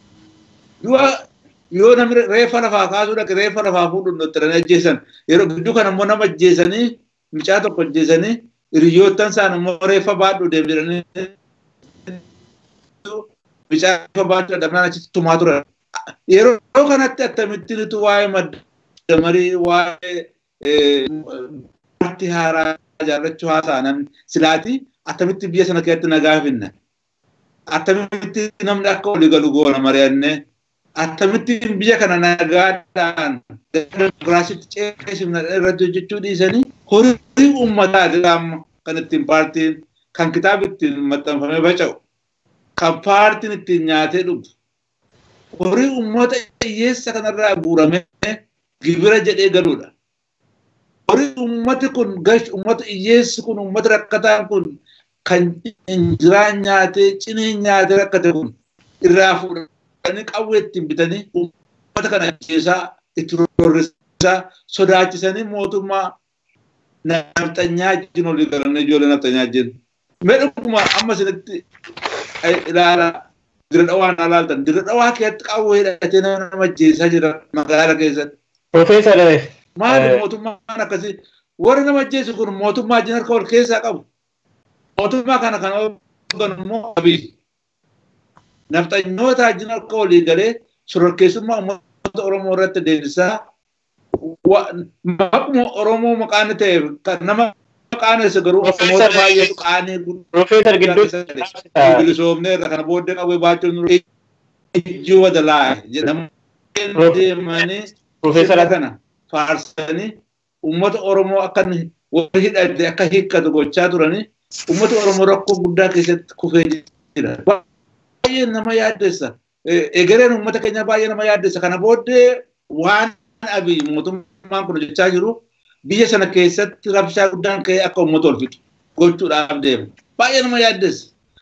Yoo namni reeffa lafaa kaasuu dhaqe reeffa lafaa fuudhuun dottaranii ajjeesan yeroo gidduu kana immoo nama ajjeesanii mucaa tokko ajjeesanii hiriyoottan isaan immoo reeffa baadhuu deemu jedhanii mucaa reeffa baadhuu dadhabnaan achitti tumaa turan. Yeroo kanatti akkamittiin waa'ee madda marii waa'ee paartii haaraa ijaarrachuu haasa'an silaati akkamitti biyya sana keessatti nagaa finna akkamitti namni akka walii galu goona mari'annee akkamitti biyya kana nagaadhaan dimokiraasiitti ceesifna irratti hojjechuu dhiisanii horii uummataa amma kan ittiin paartiin kan kitaaba ittiin maxxanfamee faca'u kan paartiin ittiin nyaatee dhugu horii uummata hiyyeessa kanarraa guuramee gibira jedhee galuudha. Horii uummati kun gash uummata hiyyeessi kun uummata rakkataan kun kan injiraan nyaatee cinee nyaatee rakkate kun irraa fuudhanii qawwee ittiin bitanii uummata kana ajjeesaa itti rorrisaa sodaachisanii mootummaa nafxanyaa wajjin olii galanii ijoollee nafxanyaa wajjin. Mee dhuguma amma isinitti ilaala dira dhawaa naa laaltan dira dhawaa keessatti qawwee hidhatee nama ajjeesaa jira magaala keessatti. Profeesar Maali mootummaan akkasii warri nama ajjeesu kun mootummaa wajjin harka wal keessaa qabu. Mootummaa kana kan hooganu immoo abii. Nafxanyoota wajjin harka walii galee shororkeessummaa uummata Oromoo irratti deemsisaa maquma Oromoo maqaan ta'e kan nama qaanessu garuu Oromoota baay'eetu qaanii Profeesar gidduu bilisoomnee irra kana booddee qawwee baachuun ijjii wadalaa jedhamu deemanii Profeesar kana faarsanii uummata Oromoo akka warri hidhate akka hiikkatu gochaa turanii uummata Oromoo rakkoo guddaa keessatti kufee jira. Baay'ee nama yaaddessa. Egereen uummata keenya baay'ee nama yaaddessa. Kana booddee waan abii mootummaan kun hojjechaa jiru biyya sana keessatti rabshaa guddaan ka'ee akka uummata ol fixu gochuudhaaf deema. Baay'ee nama yaaddessa.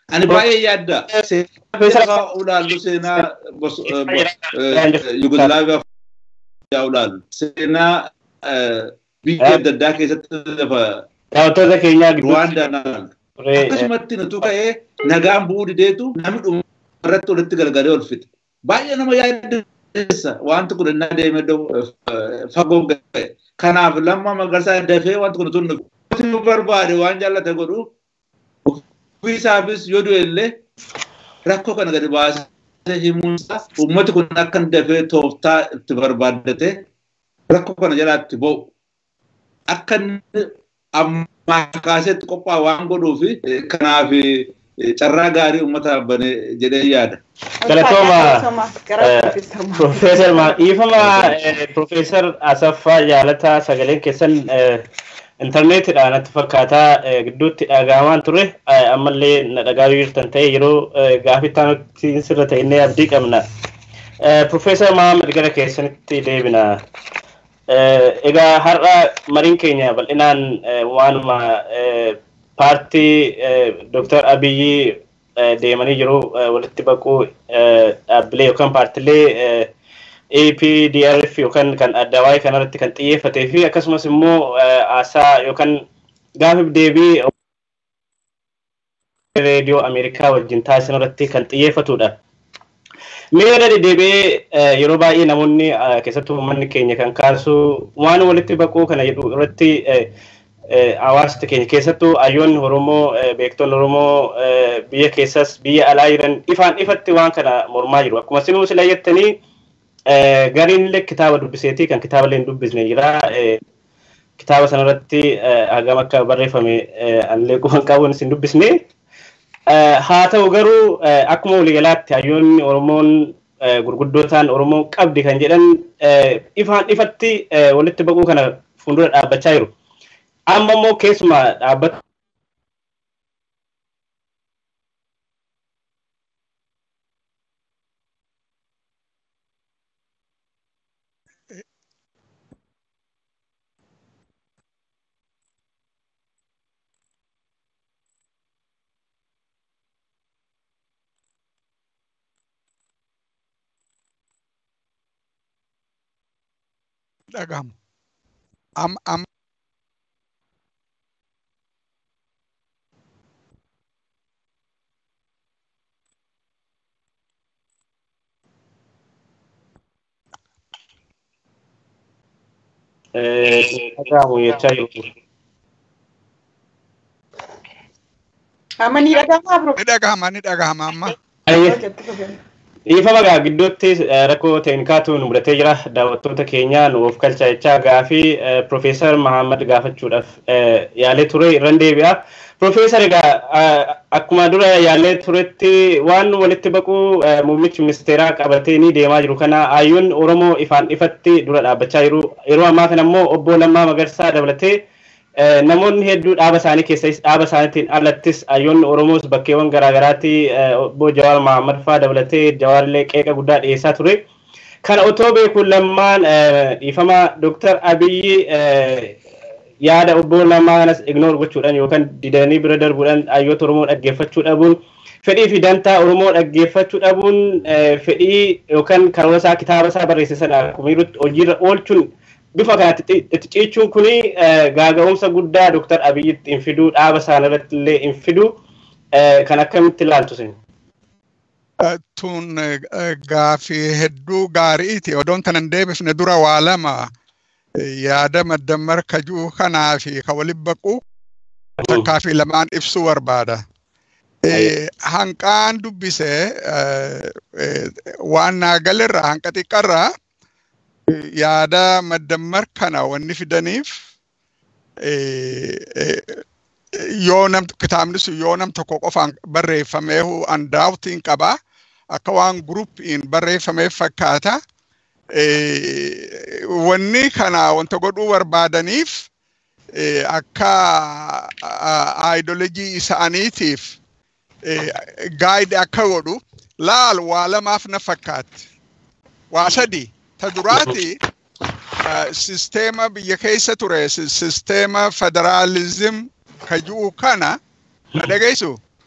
Ani baay'ee yaadda. Seenaa ulaallu seenaa Yugolaaviyaa yaa ulaallu. Seenaa biyya adda addaa keessatti lafa Daawwattoota keenyaa Ruwaandaa naalu. Akkasumatti nutu ka'ee nagaan bu'uu dideetu namni dhuma irratti walitti galgalee ol fixe. Baay'ee nama yaaddeessa wanti kun innaa deemee fagoo ga'e. Kanaaf lamma magarsaa dafee wanti kun tun nuti barbaade waan jaallate godhu ofii isaafis yoo du'e illee rakkoo kana gadi baasee himuunsaa uummati kun akka dafee tooftaa itti barbaaddate rakkoo kana jalaatti ba'u. Akka ammaa kaaseetti qophaa waan godhuufi kanaaf carraa gaarii uummata bane jedhee yaada. Galatooma Profeesar Dhiifama Profeesar Asaffaa Jaalataa sagaleen keessan intarneetidhaan natti fakkaataa gidduutti dhagahamaan ture ammallee na dhagaa jirtan ta'e yeroo gaafittaa nuti sirra ta'inne abdii qabna. Profeesar Mahammad gara keessanitti deebina. Egaa har'a mariin keenya bal'inaan waanuma paartii Dr. Abiyyi deemanii jiru walitti baquu dhaabbilee yookaan paartilee APDRF yookaan kan adda waa'ee kanarratti kan xiyyeeffatee fi akkasumas immoo haasaa yookaan gaafiif deebii reediyoo Ameerikaa wajjin taasisan irratti kan xiyyeeffatudha. Mee irra deddeebi'ee yeroo baay'ee namoonni keessattuu uummanni keenya kan kaasu waan walitti baquu kana jedhu irratti hawaasa keenya keessattuu hayyoonni Oromoo beektonni Oromoo biyya keessas biyya alaa jiran ifaan ifatti waan kana mormaa jiru. Akkuma sinuu sila jettanii gariin illee kitaaba dubbiseetii kan kitaaba illee hin dubbisne jira. Kitaaba sanarratti hagam akka barreeffame anillee quban qabuun isin dubbisne. Haa ta'u garuu akkuma waliigalaatti hayyoonni Oromoon gurguddootaan Oromoon qabdi kan jedhan ifaan ifatti walitti baquu kana fuuldura dhaabbachaa jiru. Amma immoo keessumaa dhaabbata dhagahamu. Am, am, dhagahamu jechaa jiru. Amma ni dhagahama bro. ni dhagahama ni dhagahama amma. Dhiifama gaa gidduutti rakkoo teeknikaatu nu mudatee jira. Daawwattoota keenya nuuf galchaa jechaa gaafii Profeesar Mahammad gaafachuudhaaf yaalee ture irran deebi'a. Profeesar egaa akkuma dura yaalee turetti waan walitti baquu muummichi ministeeraa qabatee ni deemaa jiru kana hayyoon Oromoo ifaan ifatti dura dhaabbachaa jiru. Yeroo ammaa kana immoo obbo Lammaa Magarsaa dabalatee namoonni hedduu dhaaba isaanii keessas dhaaba isaaniitiin alattis hayyoonni Oromoos bakkeewwan garaagaraatti obbo Jawaar Mahammad fa'aa dabalatee Jawaarillee qeeqa guddaa dhiyeessaa ture. Kana otoo beekuun lammaan dhiifama Dooktar Abiyyi yaada obbo Lammaa kanas ignoor gochuudhaan yookaan didanii bira darbuudhaan hayyoota Oromoo dhaggeeffachuu dhabuun fedhii fi dantaa Oromoo dhaggeeffachuu dhabuun fedhii yookaan karoora isaa kitaaba isaa barreesse sana akkuma jirutti hojiirra oolchuun bifa kanatti itti ciichuun kuni gaaga'umsa guddaa Dooktar Abiyyitti hin fiduu dhaaba isaaniirratti illee hin fiduu kan akkamitti ilaaltu sin? Tun gaafii hedduu gaariiti. Odoon tanan deebifne dura waa lama yaada maddammar kajuu kanaa fi ka waliin baquu takkaa fi lamaan ibsuu barbaada. Hanqaan dubbise waan naagalirraa hanqa xiqqarraa yaada maddammar kana wanni fidaniif yoo nam kitaabni sun yoo nam tokko qofaan barreeffamee andaawutiin qabaa akka waan gurupiin barreeffameef fakkaata. Wanni kana wanta godhuu barbaadaniif akka aayidolojii isaaniitiif gaayidi akka godhu laal waa lamaaf na fakkaatti. Waa sadii. ta duraati sisteema biyya keessa ture sisteema federaalizim ka ji'u kana na dhageessu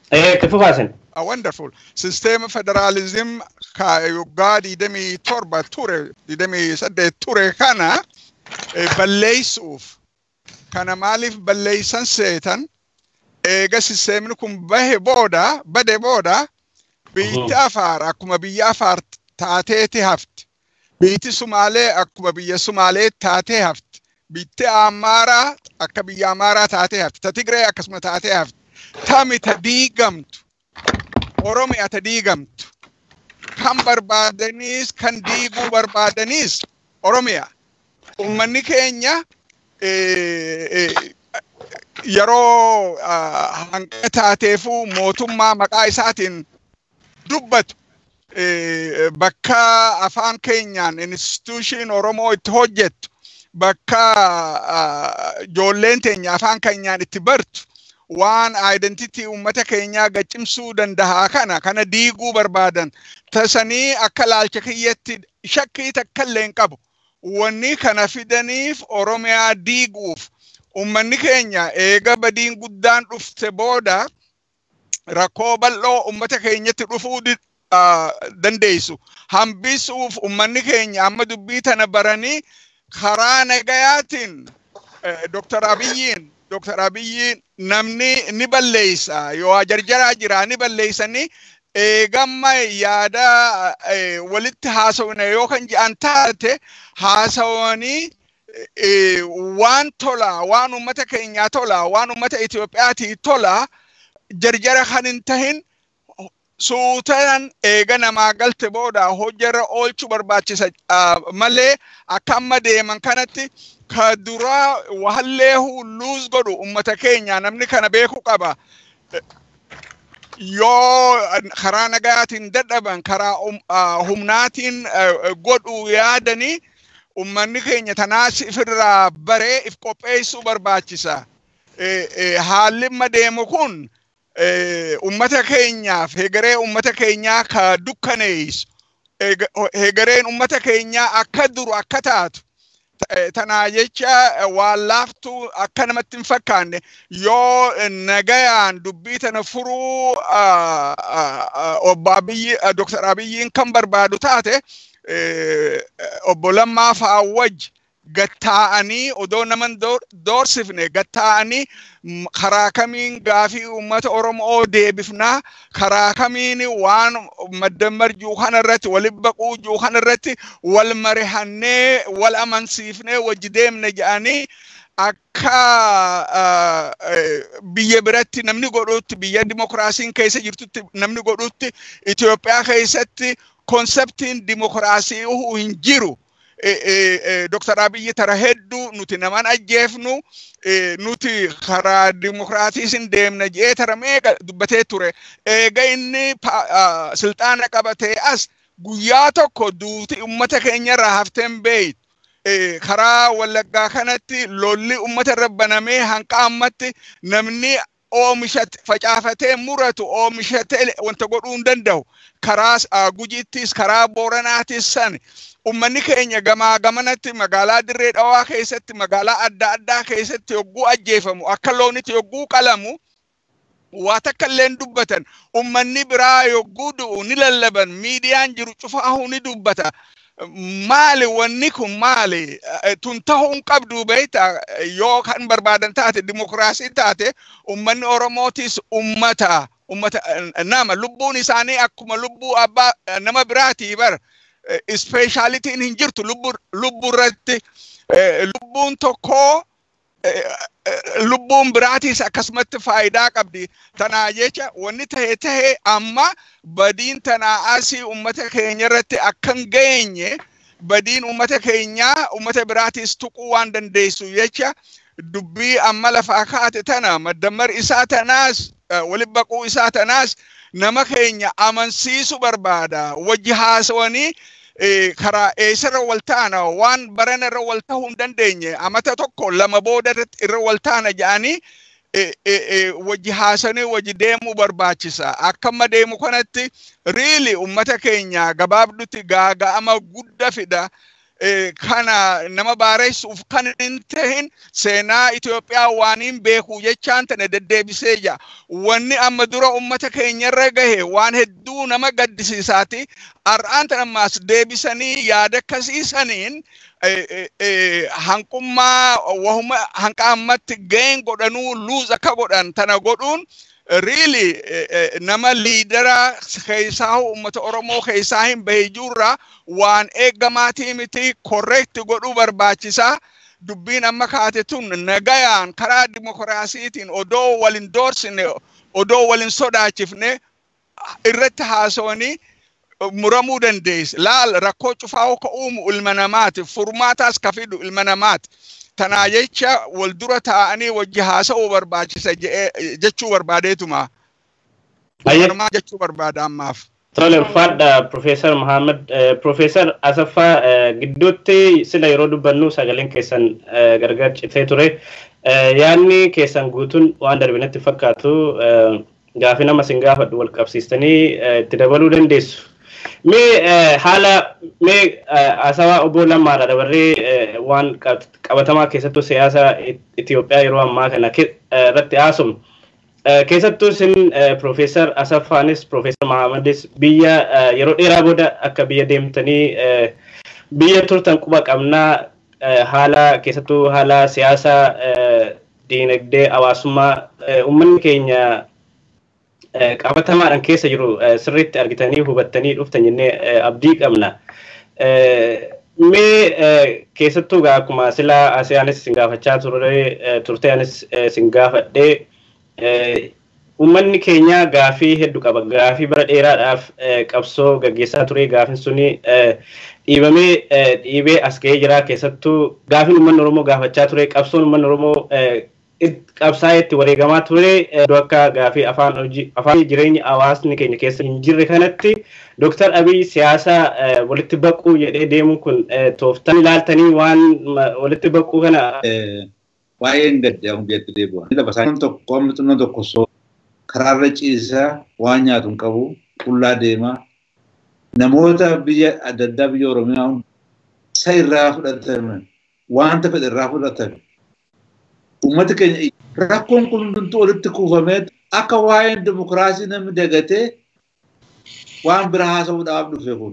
Eh, kifu baasin. a wonderful system federalism ka yoggaa digdamii torba ture digdamii saddeet ture kana eh, balleessuuf kana maaliif balleessan seetan eega sisteemni kun bahe booda bade booda biitti afaar akkuma biyya afaar taateeti hafti biitti sumaalee akkuma biyya sumaalee taatee hafti biitti amaaraa akka biyya amaaraa taatee hafti ta tigree akkasuma taatee hafti tami ta diigamtu oromiyaa ta diigamtu kan barbaadaniis kan diiguu barbaadaniis oromiyaa ummanni keenya eh, eh, yeroo ah, hanqa taateefuu mootummaa maqaa isaatiin dubbatu eh, bakka afaan keenyaan instituushiin oromoo itti hojjettu bakka ah, ijoolleen teenya afaan keenyaan itti bartu waan identity ummata keenyaa gaccimsuu dandahaa kana kana diiguu barbaadan tasanii akka laalcha kiyyatti shakkii takka illee hin qabu wanni kana fidaniif oromiyaa diiguuf ummanni keenya eega badiin guddaan dhufte booda rakkoo bal'oo ummata keenyatti dhufuu di- ah, dandeessu hambisuuf ummanni keenya amma dubbii tana baranii karaa nagayaatiin eh, Dr. Abiyyiin Dr. Abiyyiin namni ni balleessa yoo jarjaraa jira ni balleessanii eegamma yaada eh, walitti haasawne yoo kan jedhan taate haasawanii eh, waan tola waan ummata keenyaa tola waan ummata Itoophiyaatii tola jarjara kan hin tahin suutaan eega namaa galte booda hojjarra oolchuu barbaachisa ah, malee akka amma deeman kanatti ka duraa wahallee hulluus godhu ummata keenya namni kana beeku qaba. Yoo karaa nagaatiin dadhaban karaa um- ah, humnaatiin eh, godhu yaadanii ummanni keenya tanaas ifirraa baree if qopheessuu barbaachisa. Eh, eh, Haalli amma deemu kun eh, ummata keenyaaf hegeree ummata keenyaa ka dukkaneessu Ega- hegereen ummata keenyaa akka duru akka taatu ta- tanaa jecha eh, waan laaftuu akka namatti hin fakkaanne yoo eh, nagayaan dubbii tana furuu ah, ah, ah, obbo Abiyyi ah, Dr. Abiyyiin kan barbaadu taate eh, eh, obbo Lammaa fa'aa wajji gattaa'anii odoo naman door- doorsifne gattaa'anii m- karaa kamiin gaafii uummata Oromoo deebifnaa karaa kamiin waan maddammar juu kanarratti walitti baquu juu kanarratti wal marihannee wal amansiifnee wajji deemne jedhanii akka ah, eh, biyya biratti namni godhutti biyya dimokiraasiin keessa jirtutti namni godhutti Itoophiyaa keessatti konseptiin dimokiraasii hin jiru. eh, eh, eh, Dr. Abiyyi tara hedduu nuti naman ajjeefnu eh, nuti karaa dimokiraatiisin deemna jee tara meeqa dubbatee ture eega inni pa- ah, silxaana qabatee as guyyaa tokko duuti ummata keenya irraa hafteen beeyt eh, karaa wallaggaa kanatti lolli ummata irra banamee hanqa ammatti namni oomisha facaafatee muratu oomishatee wanta godhuu hin danda'u karaa ah, gujiittis karaa booranaatis san ummanni keenya gamaa gamanatti magaalaa dirree dhawaa keessatti magaalaa adda addaa keessatti yogguu ajjeefamu akka loonitti yogguu qalamu waa takka illee dubbatan ummanni biraa yogguu du'u ni lallaban miidiyaan jiru cufaahu ni dubbata maali wanni kun maali Eh, tun tahuu hin qabdu beeyta yoo kan barbaadan taate dimokiraasii taate ummanni oromootis ummata ummata eh, nama lubbuun isaanii akkuma lubbuu abbaa eh, nama biraatii bar ispeeshaalitiin hin jirtu lubbuu irratti lubbuun tokkoo lubbuun biraatiis akkasumatti faayidaa qabdi. Tanaa jecha wanni tahe tahe amma badiin tanaa asii uummata keenya irratti akka hin geenye badiin uummata keenyaa uummata biraatiis tuquu waan dandeessu jecha dubbii amma lafaa kaate tana maddammar isaa tanaas walitti baquu isaa tanaas nama keenya amansiisu barbaada wajji haasawanii karaa eessarra wal taana waan barana irra wal tahuu hin dandeenye amata tokko lama booda irra wal taana jedhanii wajji haasanii wajji deemuu barbaachisa. Akka amma deemu kanatti riili ummata keenya gabaabdutti gaaga'ama guddaa fida. kana nama baareessuuf kan hin tahin seenaa Itoophiyaa waan hin beeku jechaan tana deddeebisee jira. Wanni amma dura uummata keenyarra gahe waan hedduu nama gaddisiisaati. Har'aan tana ammaas deebisanii yaada akkasiisaniin hanqummaa wahuma hanqa ammatti gaheen godhanuu luuz akka godhan tana godhuun really nama liidara keessaa uummata Oromoo keessaa hin bahe jirra waan eeggamaatii miti korreekti godhuu barbaachisaa. Dubbiin amma kaate tun nagayaan karaa dimokiraasiitiin odoo walin doorsine odoo walin sodaachifne irratti haasawanii muramuu dandeessa. Laal rakkoo cufaa ka uumu ilma namaati. Furmaataas ka fidu ilma namaati. Tanaa jecha wal dura taa'anii wajji haasa'uu barbaachisa jechuu barbaadeetuma. Ayyamaa jechuu barbaada ammaaf. Tole ulfaadha Profeesar Muhammad. Profeesar Asaffaa gidduutti sila yeroo dubbannu sagaleen keessan gargar citee ture. Yaadni keessan guutuun waan darbinatti fakkaatu gaafii nama sin gaafadhu wal qabsiistanii itti dabaluu dandeessu. Mee haala mee haasawaa obbo Lammaadha dabarree waan qabatamaa keessattuu siyaasa Itoophiyaa yeroo ammaa kana irratti haasofnu. Keessattuu isin Profeesar Asaffaanis Profeesar Mahamadis biyya yeroo dheeraa booda akka biyya deemtanii biyya turtan quba qabnaa haala keessattuu haala siyaasa diinagdee hawaasummaa uummanni keenya qabatamaadhaan keessa jiru sirriitti argitanii hubattanii dhuftan jennee abdii qabna. Mee keessattuu akkuma silaa asiyaanis sin gaafachaa turte anis sin gaafadhee uummanni keenya gaafii hedduu qaba. Gaafii bara dheeraadhaaf qabsoo gaggeessaa ture. Gaafiin suni dhiibamee dhiibee as ga'ee jira. Keessattuu gaafiin uummanni Oromoo gaafachaa ture. Qabsoon uummanni Oromoo qabsaa'ee itti wareegamaa ture. Iddoo akka gaafii afaan hojii afaan jireenya hawaasni keenya keessa hin jirre kanatti Dooktar Abiy siyaasa walitti baquu jedhee deemuun kun tooftan ilaaltanii waan walitti baquu kana. Baay'een gaddaa hundeetti deebi'a. Lafa isaan tokko amma xinoo tokko soo karaarra ciisaa waan nyaatu hin qabu qullaa deemaa namoota biyya adda addaa biyya Oromiyaa isa irraa fudhatan wanta fedhe irraa fudhatan uummati keenya rakkoon kun hundumtuu walitti kuufamee akka waa'een dimokiraasii namni dagatee waan bira haasa'uudhaaf dhufe kun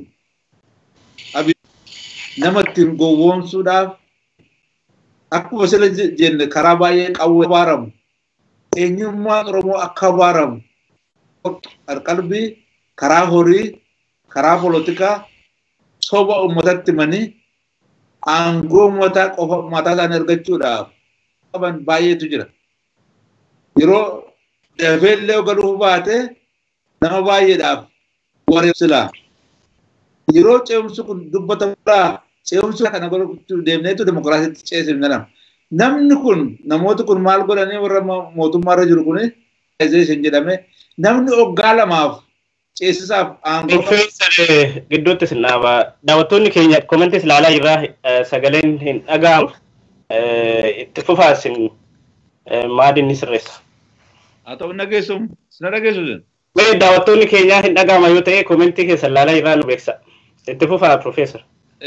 nama ittiin gowwoomsuudhaaf akkuma sila jenne karaa baay'ee qawwee abaaramu eenyummaan Oromoo akka abaaramu qalbii karaa horii karaa polotikaa soba uummatatti himanii aangoo uummataa qofa mataa isaanii argachuudhaaf qaban baay'eetu jira. Yeroo dafee illee galuuf baate nama baay'eedhaaf warreen silaa. Yeroo ce'umsi kun dubbatamudha. Ce'umsi kana godhachuu deemneetu demokiraasiitti ceesifne lama. Namni kun namooti kun maal godhanii warra mootummaarra jiru kuni isin jedhame namni waggaa lamaaf ceesisaaf aangoo. Profeesar gidduutti sin dhaaba. Daawwattoonni keenya komentis ilaalaa jirra sagaleen hin dhaga'amu. Itti fufaa sin maaliin ni sirreessa. Haa ta'u dhageessu sina dhageessu. Mee daawwattoonni keenya hin dhaga'ama yoo ta'e komentii keessa ilaalaa jirra nu beeksa. Itti fufaa Profeesar.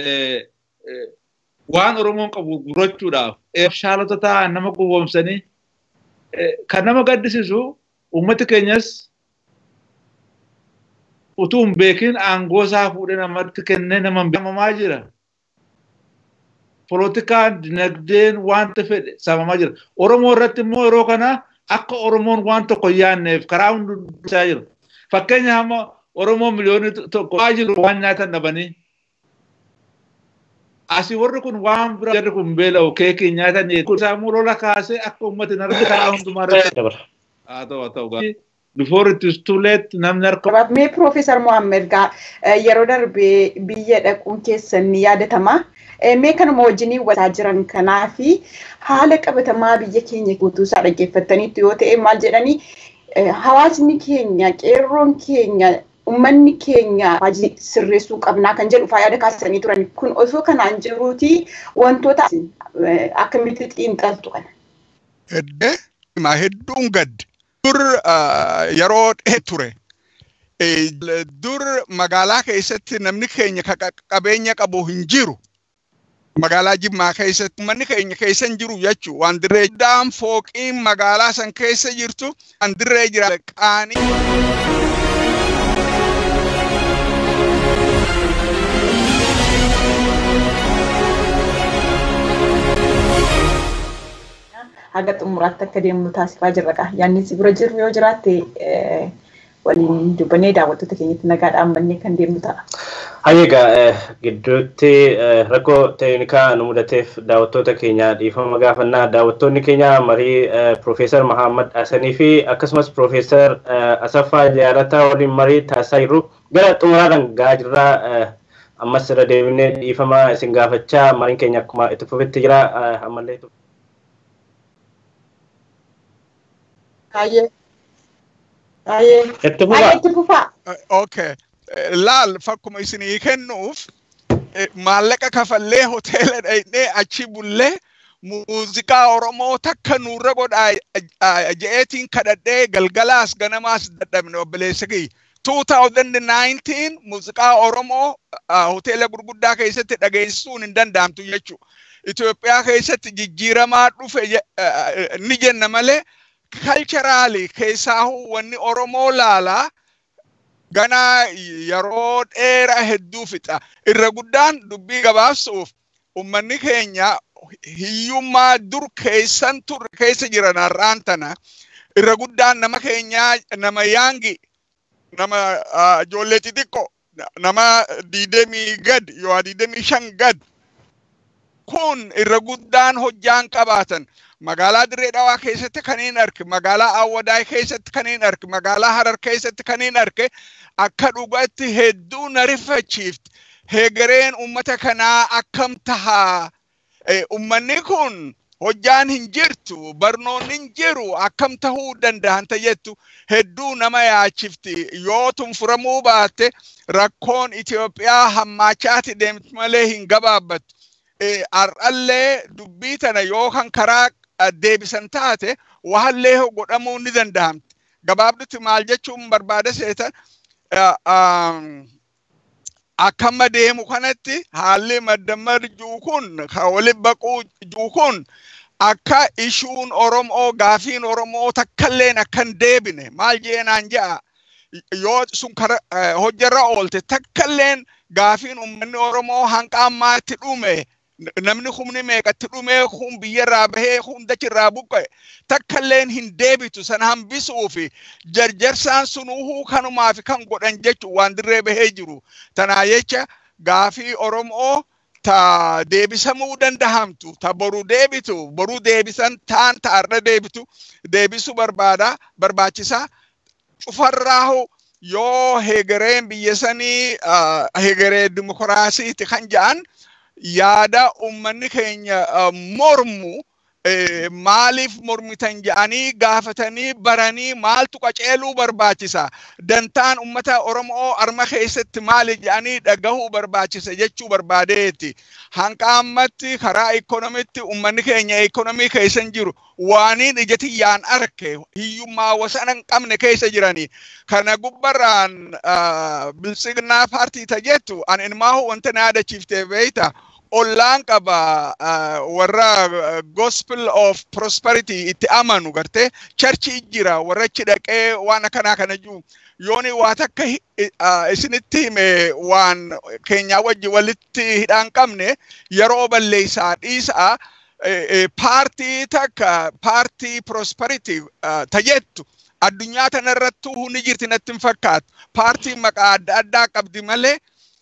waan Oromoon qabu gurachuudhaaf shaalota ta'an nama gowwoomsanii kan nama gaddisiisu uummati keenyas utuu hin beekin aangoo isaa fuudhee namatti kennee nama beekamaa jira. Polotikaan dinagdeen wanta fedhe saamamaa jira. Oromoo irratti immoo yeroo kana akka Oromoon waan tokko hin yaadneef karaa hundumaa jira. Fakkeenya hamma Oromoo miliyoonii tokko waa jiru waan nyaatan dhabanii asii warri kun waan bira jarri kun beela'u keekii nyaatan sammuu lola kaasee akka uummati hin arge karaa hundumaa irratti. Haa ta'u haa ta'u. Before it is too late namni harka. Mee Profeesar Mohaammed gaa yeroo darbee biyya dhaquun keessan ni yaadatama. Mee kanuma wajjiniin waltaa jiran kanaa fi haala qabatamaa biyya keenya guutuu isaa dhaggeeffattaniitu yoo ta'e maal jedhanii hawaasni keenya qeerroon keenya ummanni keenya hojii sirreessuu qabnaa kan jedhu faayada kaasanii turan kun osoo kanaan jiruuti wantoota akkamitti xiinxaltu kana. Heddee himaa hedduun gaddi. Dur yeroo dhee ture. Dur magaalaa keessatti namni keenya qabeenya qabu hin jiru. magaalaa Jimmaa keessatti manni keenya keessa hin jiru jechuu waan dirree daan fooqiin magaalaa san keessa jirtu waan dirree jira qaanii. haga xumuraatti akka deemnu taasifaa jirra. Yaanni si bira jiru yoo jiraatte waliin dubbannee daawwattoota keenyatti nagaa dhaabbannee kan deemnu ta'a. Hayyeegaa gidduutti rakkoo teeknikaa nu mudateef daawwattoota keenya dhiifama gaafannaa daawwattoonni keenya marii Piroofeesar Mahammad Hasanii fi akkasumas Piroofeesar Asaffaa Jaalataa waliin marii taasisaa jirru gara xumuraadhaan gahaa jirraa ammas irra deebinee dhiifama isin gaafachaa mariin keenya akkuma itti fufetti jira ammallee. Baay'ee. Baay'ee. Itti Baay'ee itti fufaa. Okay. Laal fakkuma isinii kennuuf maallaqa kafallee hoteela dhaqnee achi bullee muuziqaa Oromoo takka nurra godhaa je'eetiin kadhadhee galgalaas ganamaas dadhabne obboleessa kiyya. 2019 muuziqaa Oromoo hoteela gurguddaa keessatti dhageessisuun hin danda'amtu jechuudha. Itoophiyaa keessatti jijjiiramaa dhufe ni jenna malee kalcharaali keessaa wanni Oromoo laalaa ganaa yeroo dheeraa hedduu fixa. Irra guddaan dubbii gabaabsuuf uummanni keenya hiyyummaa dur keessan turre keessa jiran har'aan tana irra guddaan nama keenyaa nama yaangi nama ijoollee xixiqqoo nama diidemii gad yoo diidemii shan gad kun irra guddaan hojjaan qabaatan magaalaa dirree dhawaa keessatti kanneen arge magaalaa awwadaay keessatti kanneen arge magaalaa harar keessatti kanneen arge akka dhugatti hedduu na rifachiifti heegareen ummata kanaa akkam tahaa ummanni kun hojjaan hin jirtu barnoonni hin jiru akkam tahuu danda'an jettu hedduu nama yaachifti yoo tunfuramuu baatte rakkoon Itoophiyaa hammaachaati deemti malee hin gabaabbattu. Har'allee dubbii tana yoo kan karaa deebisan taate waallee godhamuu ni danda'amti. Gabaabdutti maal jechuun barbaada seetan akkama deemu kanatti haalli maddammar juu kun kan wali baquu juu kun akka ishuun Oromoo gaafiin Oromoo takkalleen akkan deebine maal jeenaan ja'a yoo sun hojjarra oolte takkalleen gaafiin uummanni Oromoo hanqa ammaatti dhume namni humni meeqatti dhumee kun biyyarraa bahee hundachirraa buqqe takkalleen hin deebitu sana hambisuu fi jarjarsaan sunuhuu kanumaa fi kan godhan jechuun waan dirree bahee jiru. Tanaa jecha gaafii Oromoo ta deebisamuu dandahamtu ta boru deebitu boru deebisan taan ta arra deebitu deebisuu barbaada barbaachisaa cufarraahu yoo heegareen biyya sanii heegaree dimokiraasiiti kan ja'an yaada ummanni keenya mormu maaliif mormitan jedhanii gaafatanii baranii maaltu qaceeluu barbaachisa dantaan ummata oromoo arma keessatti maali jedhanii dhagahuu barbaachisa jechuu barbaadeeti hanqa ammatti karaa ikonomitti ummanni keenya ikonomii keessa hin jiru waaniin ijatiyyaan arke hiyyummaa wasana hin qabne keessa jiranii kana gubbarraan biltsignaa paartii tajettu an ilmaahu wanta na yaadachiiftee beeyta ollaan qaba warra gospel of prosperity itti amanu gartee charchi jira warra achi dhaqee waan akkanaa kana jiru yooni waa takka isinitti hime waan keenyaa wajji walitti hidhaan qabne yeroo balleessaa dhiisaa paartii takka paartii prosperity tajettu addunyaa tanarrattuu ni jirti natti hin fakkaatu paartii maqaa adda addaa qabdi malee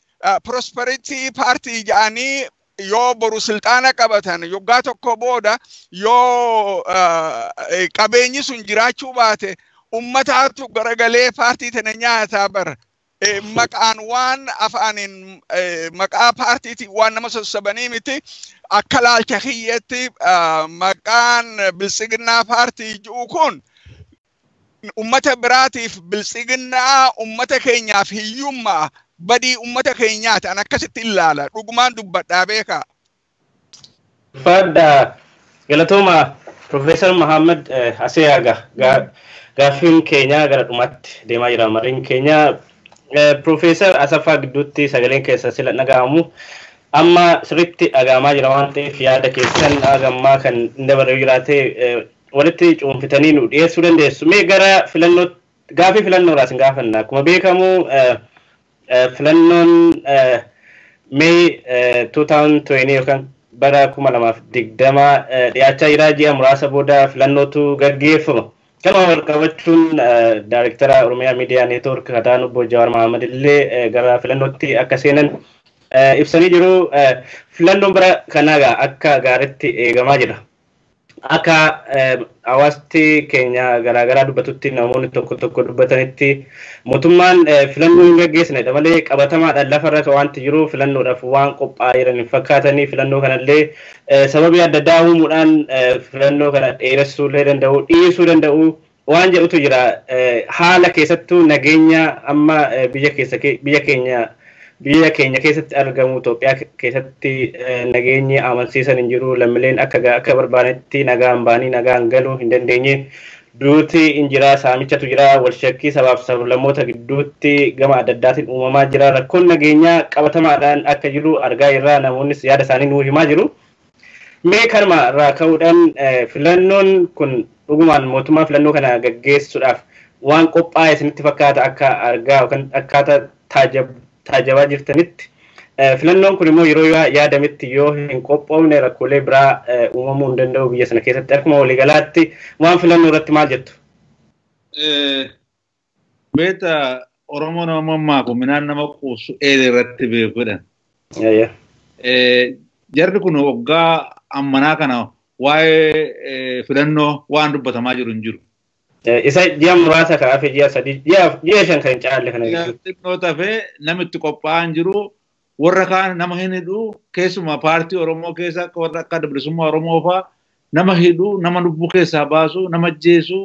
prosperity paartii jedhanii yoo boru silxaana qabatan yoggaa tokko booda yoo qabeenyi sun jiraachuu baate ummataatu garagalee paartii tana nyaataa bara. Maqaan waan afaaniin maqaa paartiitiin waan nama sossabanii miti akka laalcha kiyyetti maqaan biltsiginnaa paartii ji'u kun ummata biraatiif biltsiginnaa ummata keenyaaf hiyyummaa badii ummata keenyaati an akkasitti ilaala dhugumaan dubbadhaa beekaa. Fadda galatooma Profeesar Mahammad Aseyaaga gaaffiin keenya gara dhumaatti deemaa jira mariin keenya Profeesar Asaffaa gidduutti sagaleen keessa sila dhaga'amu amma sirriitti dhagahamaa jira waan ta'eef yaada keessan dhagammaa kan dabaree jiraate walitti cuunfitanii nu dhiyeessuu dandeessu. Mee gara filannoo gaafii filannoo irraa isin gaafanna. Akkuma beekamu filannoon Mee 2020 yookaan bara kuma lamaaf digdama dhiyaachaa jira ji'a muraasa booda filannootu gaggeeffama. Kanuma wal qabachuun daayirektara Oromiyaa Miidiyaa Neetwoork Kataan Obbo Jawaar Mahamad illee gara filannootti akka seenan ibsanii jiru. Filannoon bara kanaa akka gaariitti eegamaa jira. Akka hawaasti keenya garaagaraa dubbatutti namoonni tokko tokko dubbatanitti mootummaan filannoo hin gaggeessinedha malee qabatamaadhaan lafarra wanti jiru filannoodhaaf waan qophaa'aa jiran hin fakkaatanii filannoo kanallee sababii adda addaa uumuudhaan filannoo kana dheeressuu danda'u dhiisuu danda'u waan jedhutu jira. Haala keessattuu nageenya amma biyya keessa biyya keenya biyya keenya keessatti argamu Itoophiyaa keessatti nageenyi amansiisan hin jiru lammiileen akka akka barbaadanitti nagaan baanii nagaan galuu hin dandeenye duuti hin jira saamichatu jira walshakkii sabaaf sablammoota gidduutti gama adda addaatiin uumamaa jira rakkoon nageenyaa qabatamaadhaan akka jiru argaa irraa namoonnis yaada isaanii nuu himaa jiru. Mee kanuma irraa ka'uudhaan filannoon kun dhugumaan mootummaa filannoo kana gaggeessuudhaaf waan qophaa'e isinitti fakkaata akka argaa yookaan akkaataa taajab taajabaa jirtanitti filannoon kun immoo yeroo yaadametti yoo hin qophoofne rakkoolee biraa uumamuu hin danda'u biyya sana keessatti akkuma waliigalaatti waan filannoo irratti maal jettu? Beeta Oromoo nama mammaaku minaan nama quusu eela irratti beekudha. Jarri kun waggaa ammanaa kana waa'ee filannoo waan dubbatamaa jiru hin jiru. isa ji'a muraasa kan hafe ji'a sadii ji'a shan kan hin caalle kana jechuudha. Xiqqoo tafee namitti qophaa'an jiru warra kaan nama hin hidhu keessumaa paartii Oromoo keessa akka warra akka bilisummaa Oromoo fa'aa nama hidhu nama lubbuu keessaa baasu nama ajjeesu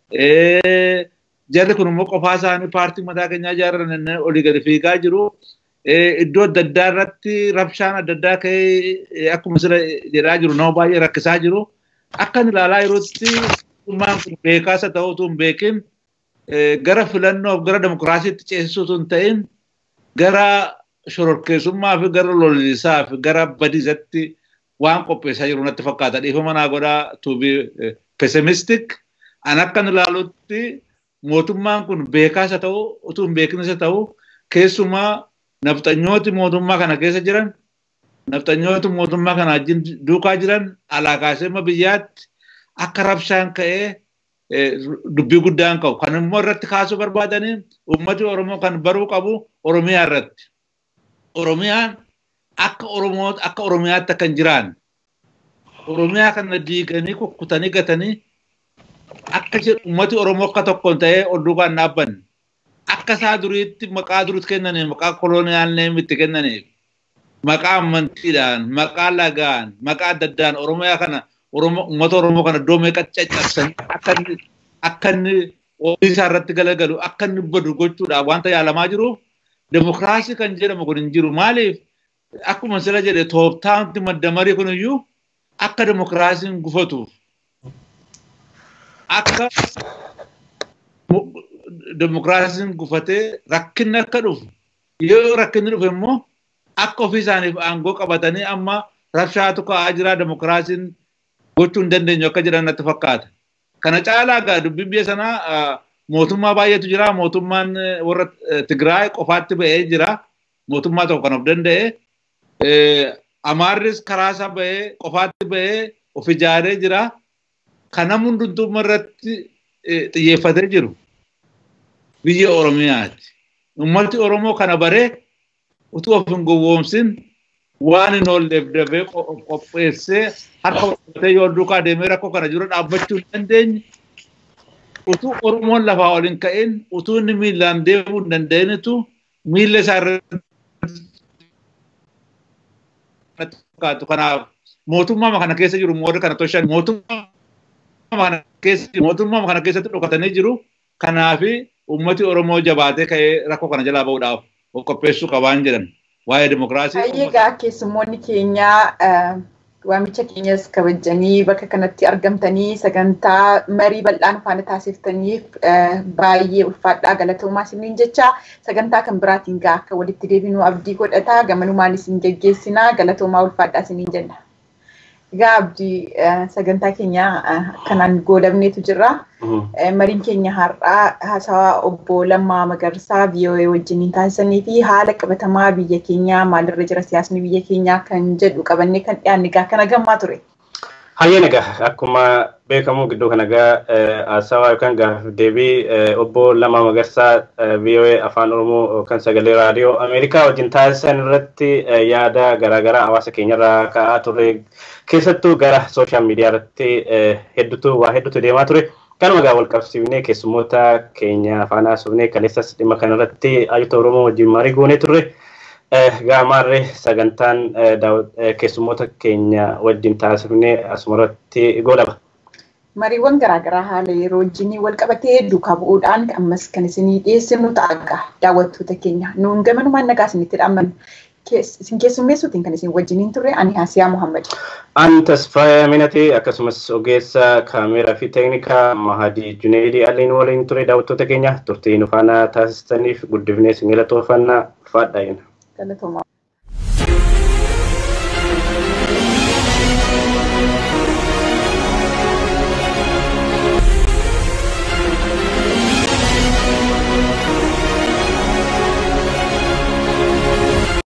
jarri kun immoo qofaa isaanii paartii mataa keenyaa ijaarran olii gadi fiigaa jiru. Iddoo adda addaa irratti rabshaan adda addaa ka'ee akkuma sira jedhaa jiru nama baay'ee rakkisaa jiru. Akkan ilaalaa yerootti mootummaan kun beekaasa ta'uutu hin beekin gara filannoof gara demokiraasiitti ceesisuutu hin ta'in gara shororkeessummaa fi gara lollisaa fi gara badiisatti waan qopheessaa jiru natti fakkaata. Dhiifama naa godhaa tuubii pessimistik an akkan ilaalutti mootummaan kun beekaasa ta'u utuu hin beekinsa ta'u keessumaa nafxanyooti mootummaa kana keessa jiran nafxanyooti mootummaa kana wajjin duukaa jiran alaa kaasee biyyaatti akka rabshaan ka'ee dubbii guddaan qabu. Kan immoo irratti kaasuu barbaadanii uummati Oromoo kan baruu qabu Oromiyaa irratti. Oromiyaan akka Oromoo akka Oromiyaatti akka hin jiraanne. Oromiyaa kana diiganii kukkutanii gatanii akka uummati Oromoo akka tokkoon ta'ee ol duukaan dhaabbanne. Akka isaa duriitti maqaa duriitti kennaniif maqaa koloniyaal neemitti kennaniif maqaa amantiidhaan maqaa lagaan maqaa adda addaan Oromiyaa kana uummata Oromoo kana iddoo meeqa caccabsanii akka inni akka inni ofii isaa irratti galagalu akka inni badu gochuudhaaf wanta yaalamaa jiruuf demokiraasii kan jedhamu kun hin jiru. Maaliif akkuma sila jedhe tooftaanti madda marii kun iyyuu akka demokiraasiin gufatuuf akka demokiraasiin gufatee rakkinni akka dhufu yoo rakkinni dhufe immoo akka ofii isaaniif aangoo qabatanii amma rabshaatu ka'aa jira demokiraasiin gochuu hin dandeenyu akka jiran natti fakkaata. Kana caalaa gaa dubbiin biyya sanaa mootummaa baay'eetu jira. Mootummaan warra Tigraay qofaatti ba'ee jira. Mootummaa tokko kan of danda'e. Amaarris karaa isaa ba'ee qofaatti ba'ee of ijaaree jira. Kana hundumtuu irratti xiyyeeffatee jiru. Biyya Oromiyaati. Ummati Oromoo kana baree utuu of hin gowwoomsin waan hin oolleef dafee qopheessee harka uffatee yoo duukaa deemee rakkoo kana jiru dhaabbachuu hin dandeenye. Utuu Oromoon lafaa ol hin ka'in utuu inni miillaan deemuu hin danda'initu miilla isaa irratti kanaaf mootummaa kana keessa jiru moora kana toshan mootummaa kana keessa mootummaa kana keessatti dhokatanii jiru kanaafi ummati Oromoo jabaatee ka'ee rakkoo kana jalaa bahuudhaaf of qopheessuu qabaan jedhan. waa'ee demokiraasii. Egaa keessummoonni keenyaa waamicha keenyas kabajanii bakka kanatti argamtanii sagantaa marii bal'aan faana taasiftaniif baay'ee ulfaadhaa galatoomaa isiniin jecha sagantaa kan biraatiin gaa akka walitti deebinuu abdii godhataa gamanumaan isin geggeessinaa galatoomaa ulfaadhaa isiniin jenna. Egaa abdii sagantaa keenya kanaan goolabneetu jira. Mariin keenya har'aa haasawaa obbo Lammaa Magarsaa VOA wajjiniin taasisanii fi haala qabatamaa biyya keenyaa maalirra jira siyaasni biyya keenyaa kan jedhu qabannee kan dhiyaanne egaa kana gammaa ture. Hayyeen egaa akkuma beekamu gidduu kana egaa haasawaa yookaan gaaffii deebii obbo Lammaa Magarsaa VOA afaan Oromoo kan sagalee raadiyoo Ameerikaa wajjin taasisan irratti yaada garaagaraa hawaasa keenyarraa ka'aa ture. keessattuu gara sooshaal miidiyaa irratti hedduutu waa hedduutu deemaa ture. Kanuma egaa wal qabsiifnee keessummoota keenya faana haasofnee kaleessas dhimma kanarratti ayyuta Oromoo wajjin marii goonee turre. Gaamaarree sagantaan keessummoota keenya wajjin taasifnee asumarratti godhama. Mariiwwan garaagaraa haala yeroo wajjin wal qabatee duukaa bu'uudhaan ammas kan isinii dhiyeessinu ta'a daawwattoota keenya. Nuun gamanumaan nagaa isinitti dhaammannu. isin keessummeessuutiin kan isin wajjiniin turre ani Hasiyaa Muhammad. Ani Tasfaaya Minatee akkasumas ogeessa kaameeraa fi teeknikaa Mahadii Juneedii Aliin waliin ture daawwattoota keenya turtii nu faana taasistaniif guddifnee isin galatoofannaa ulfaadhaa jenna. Galatoomaa.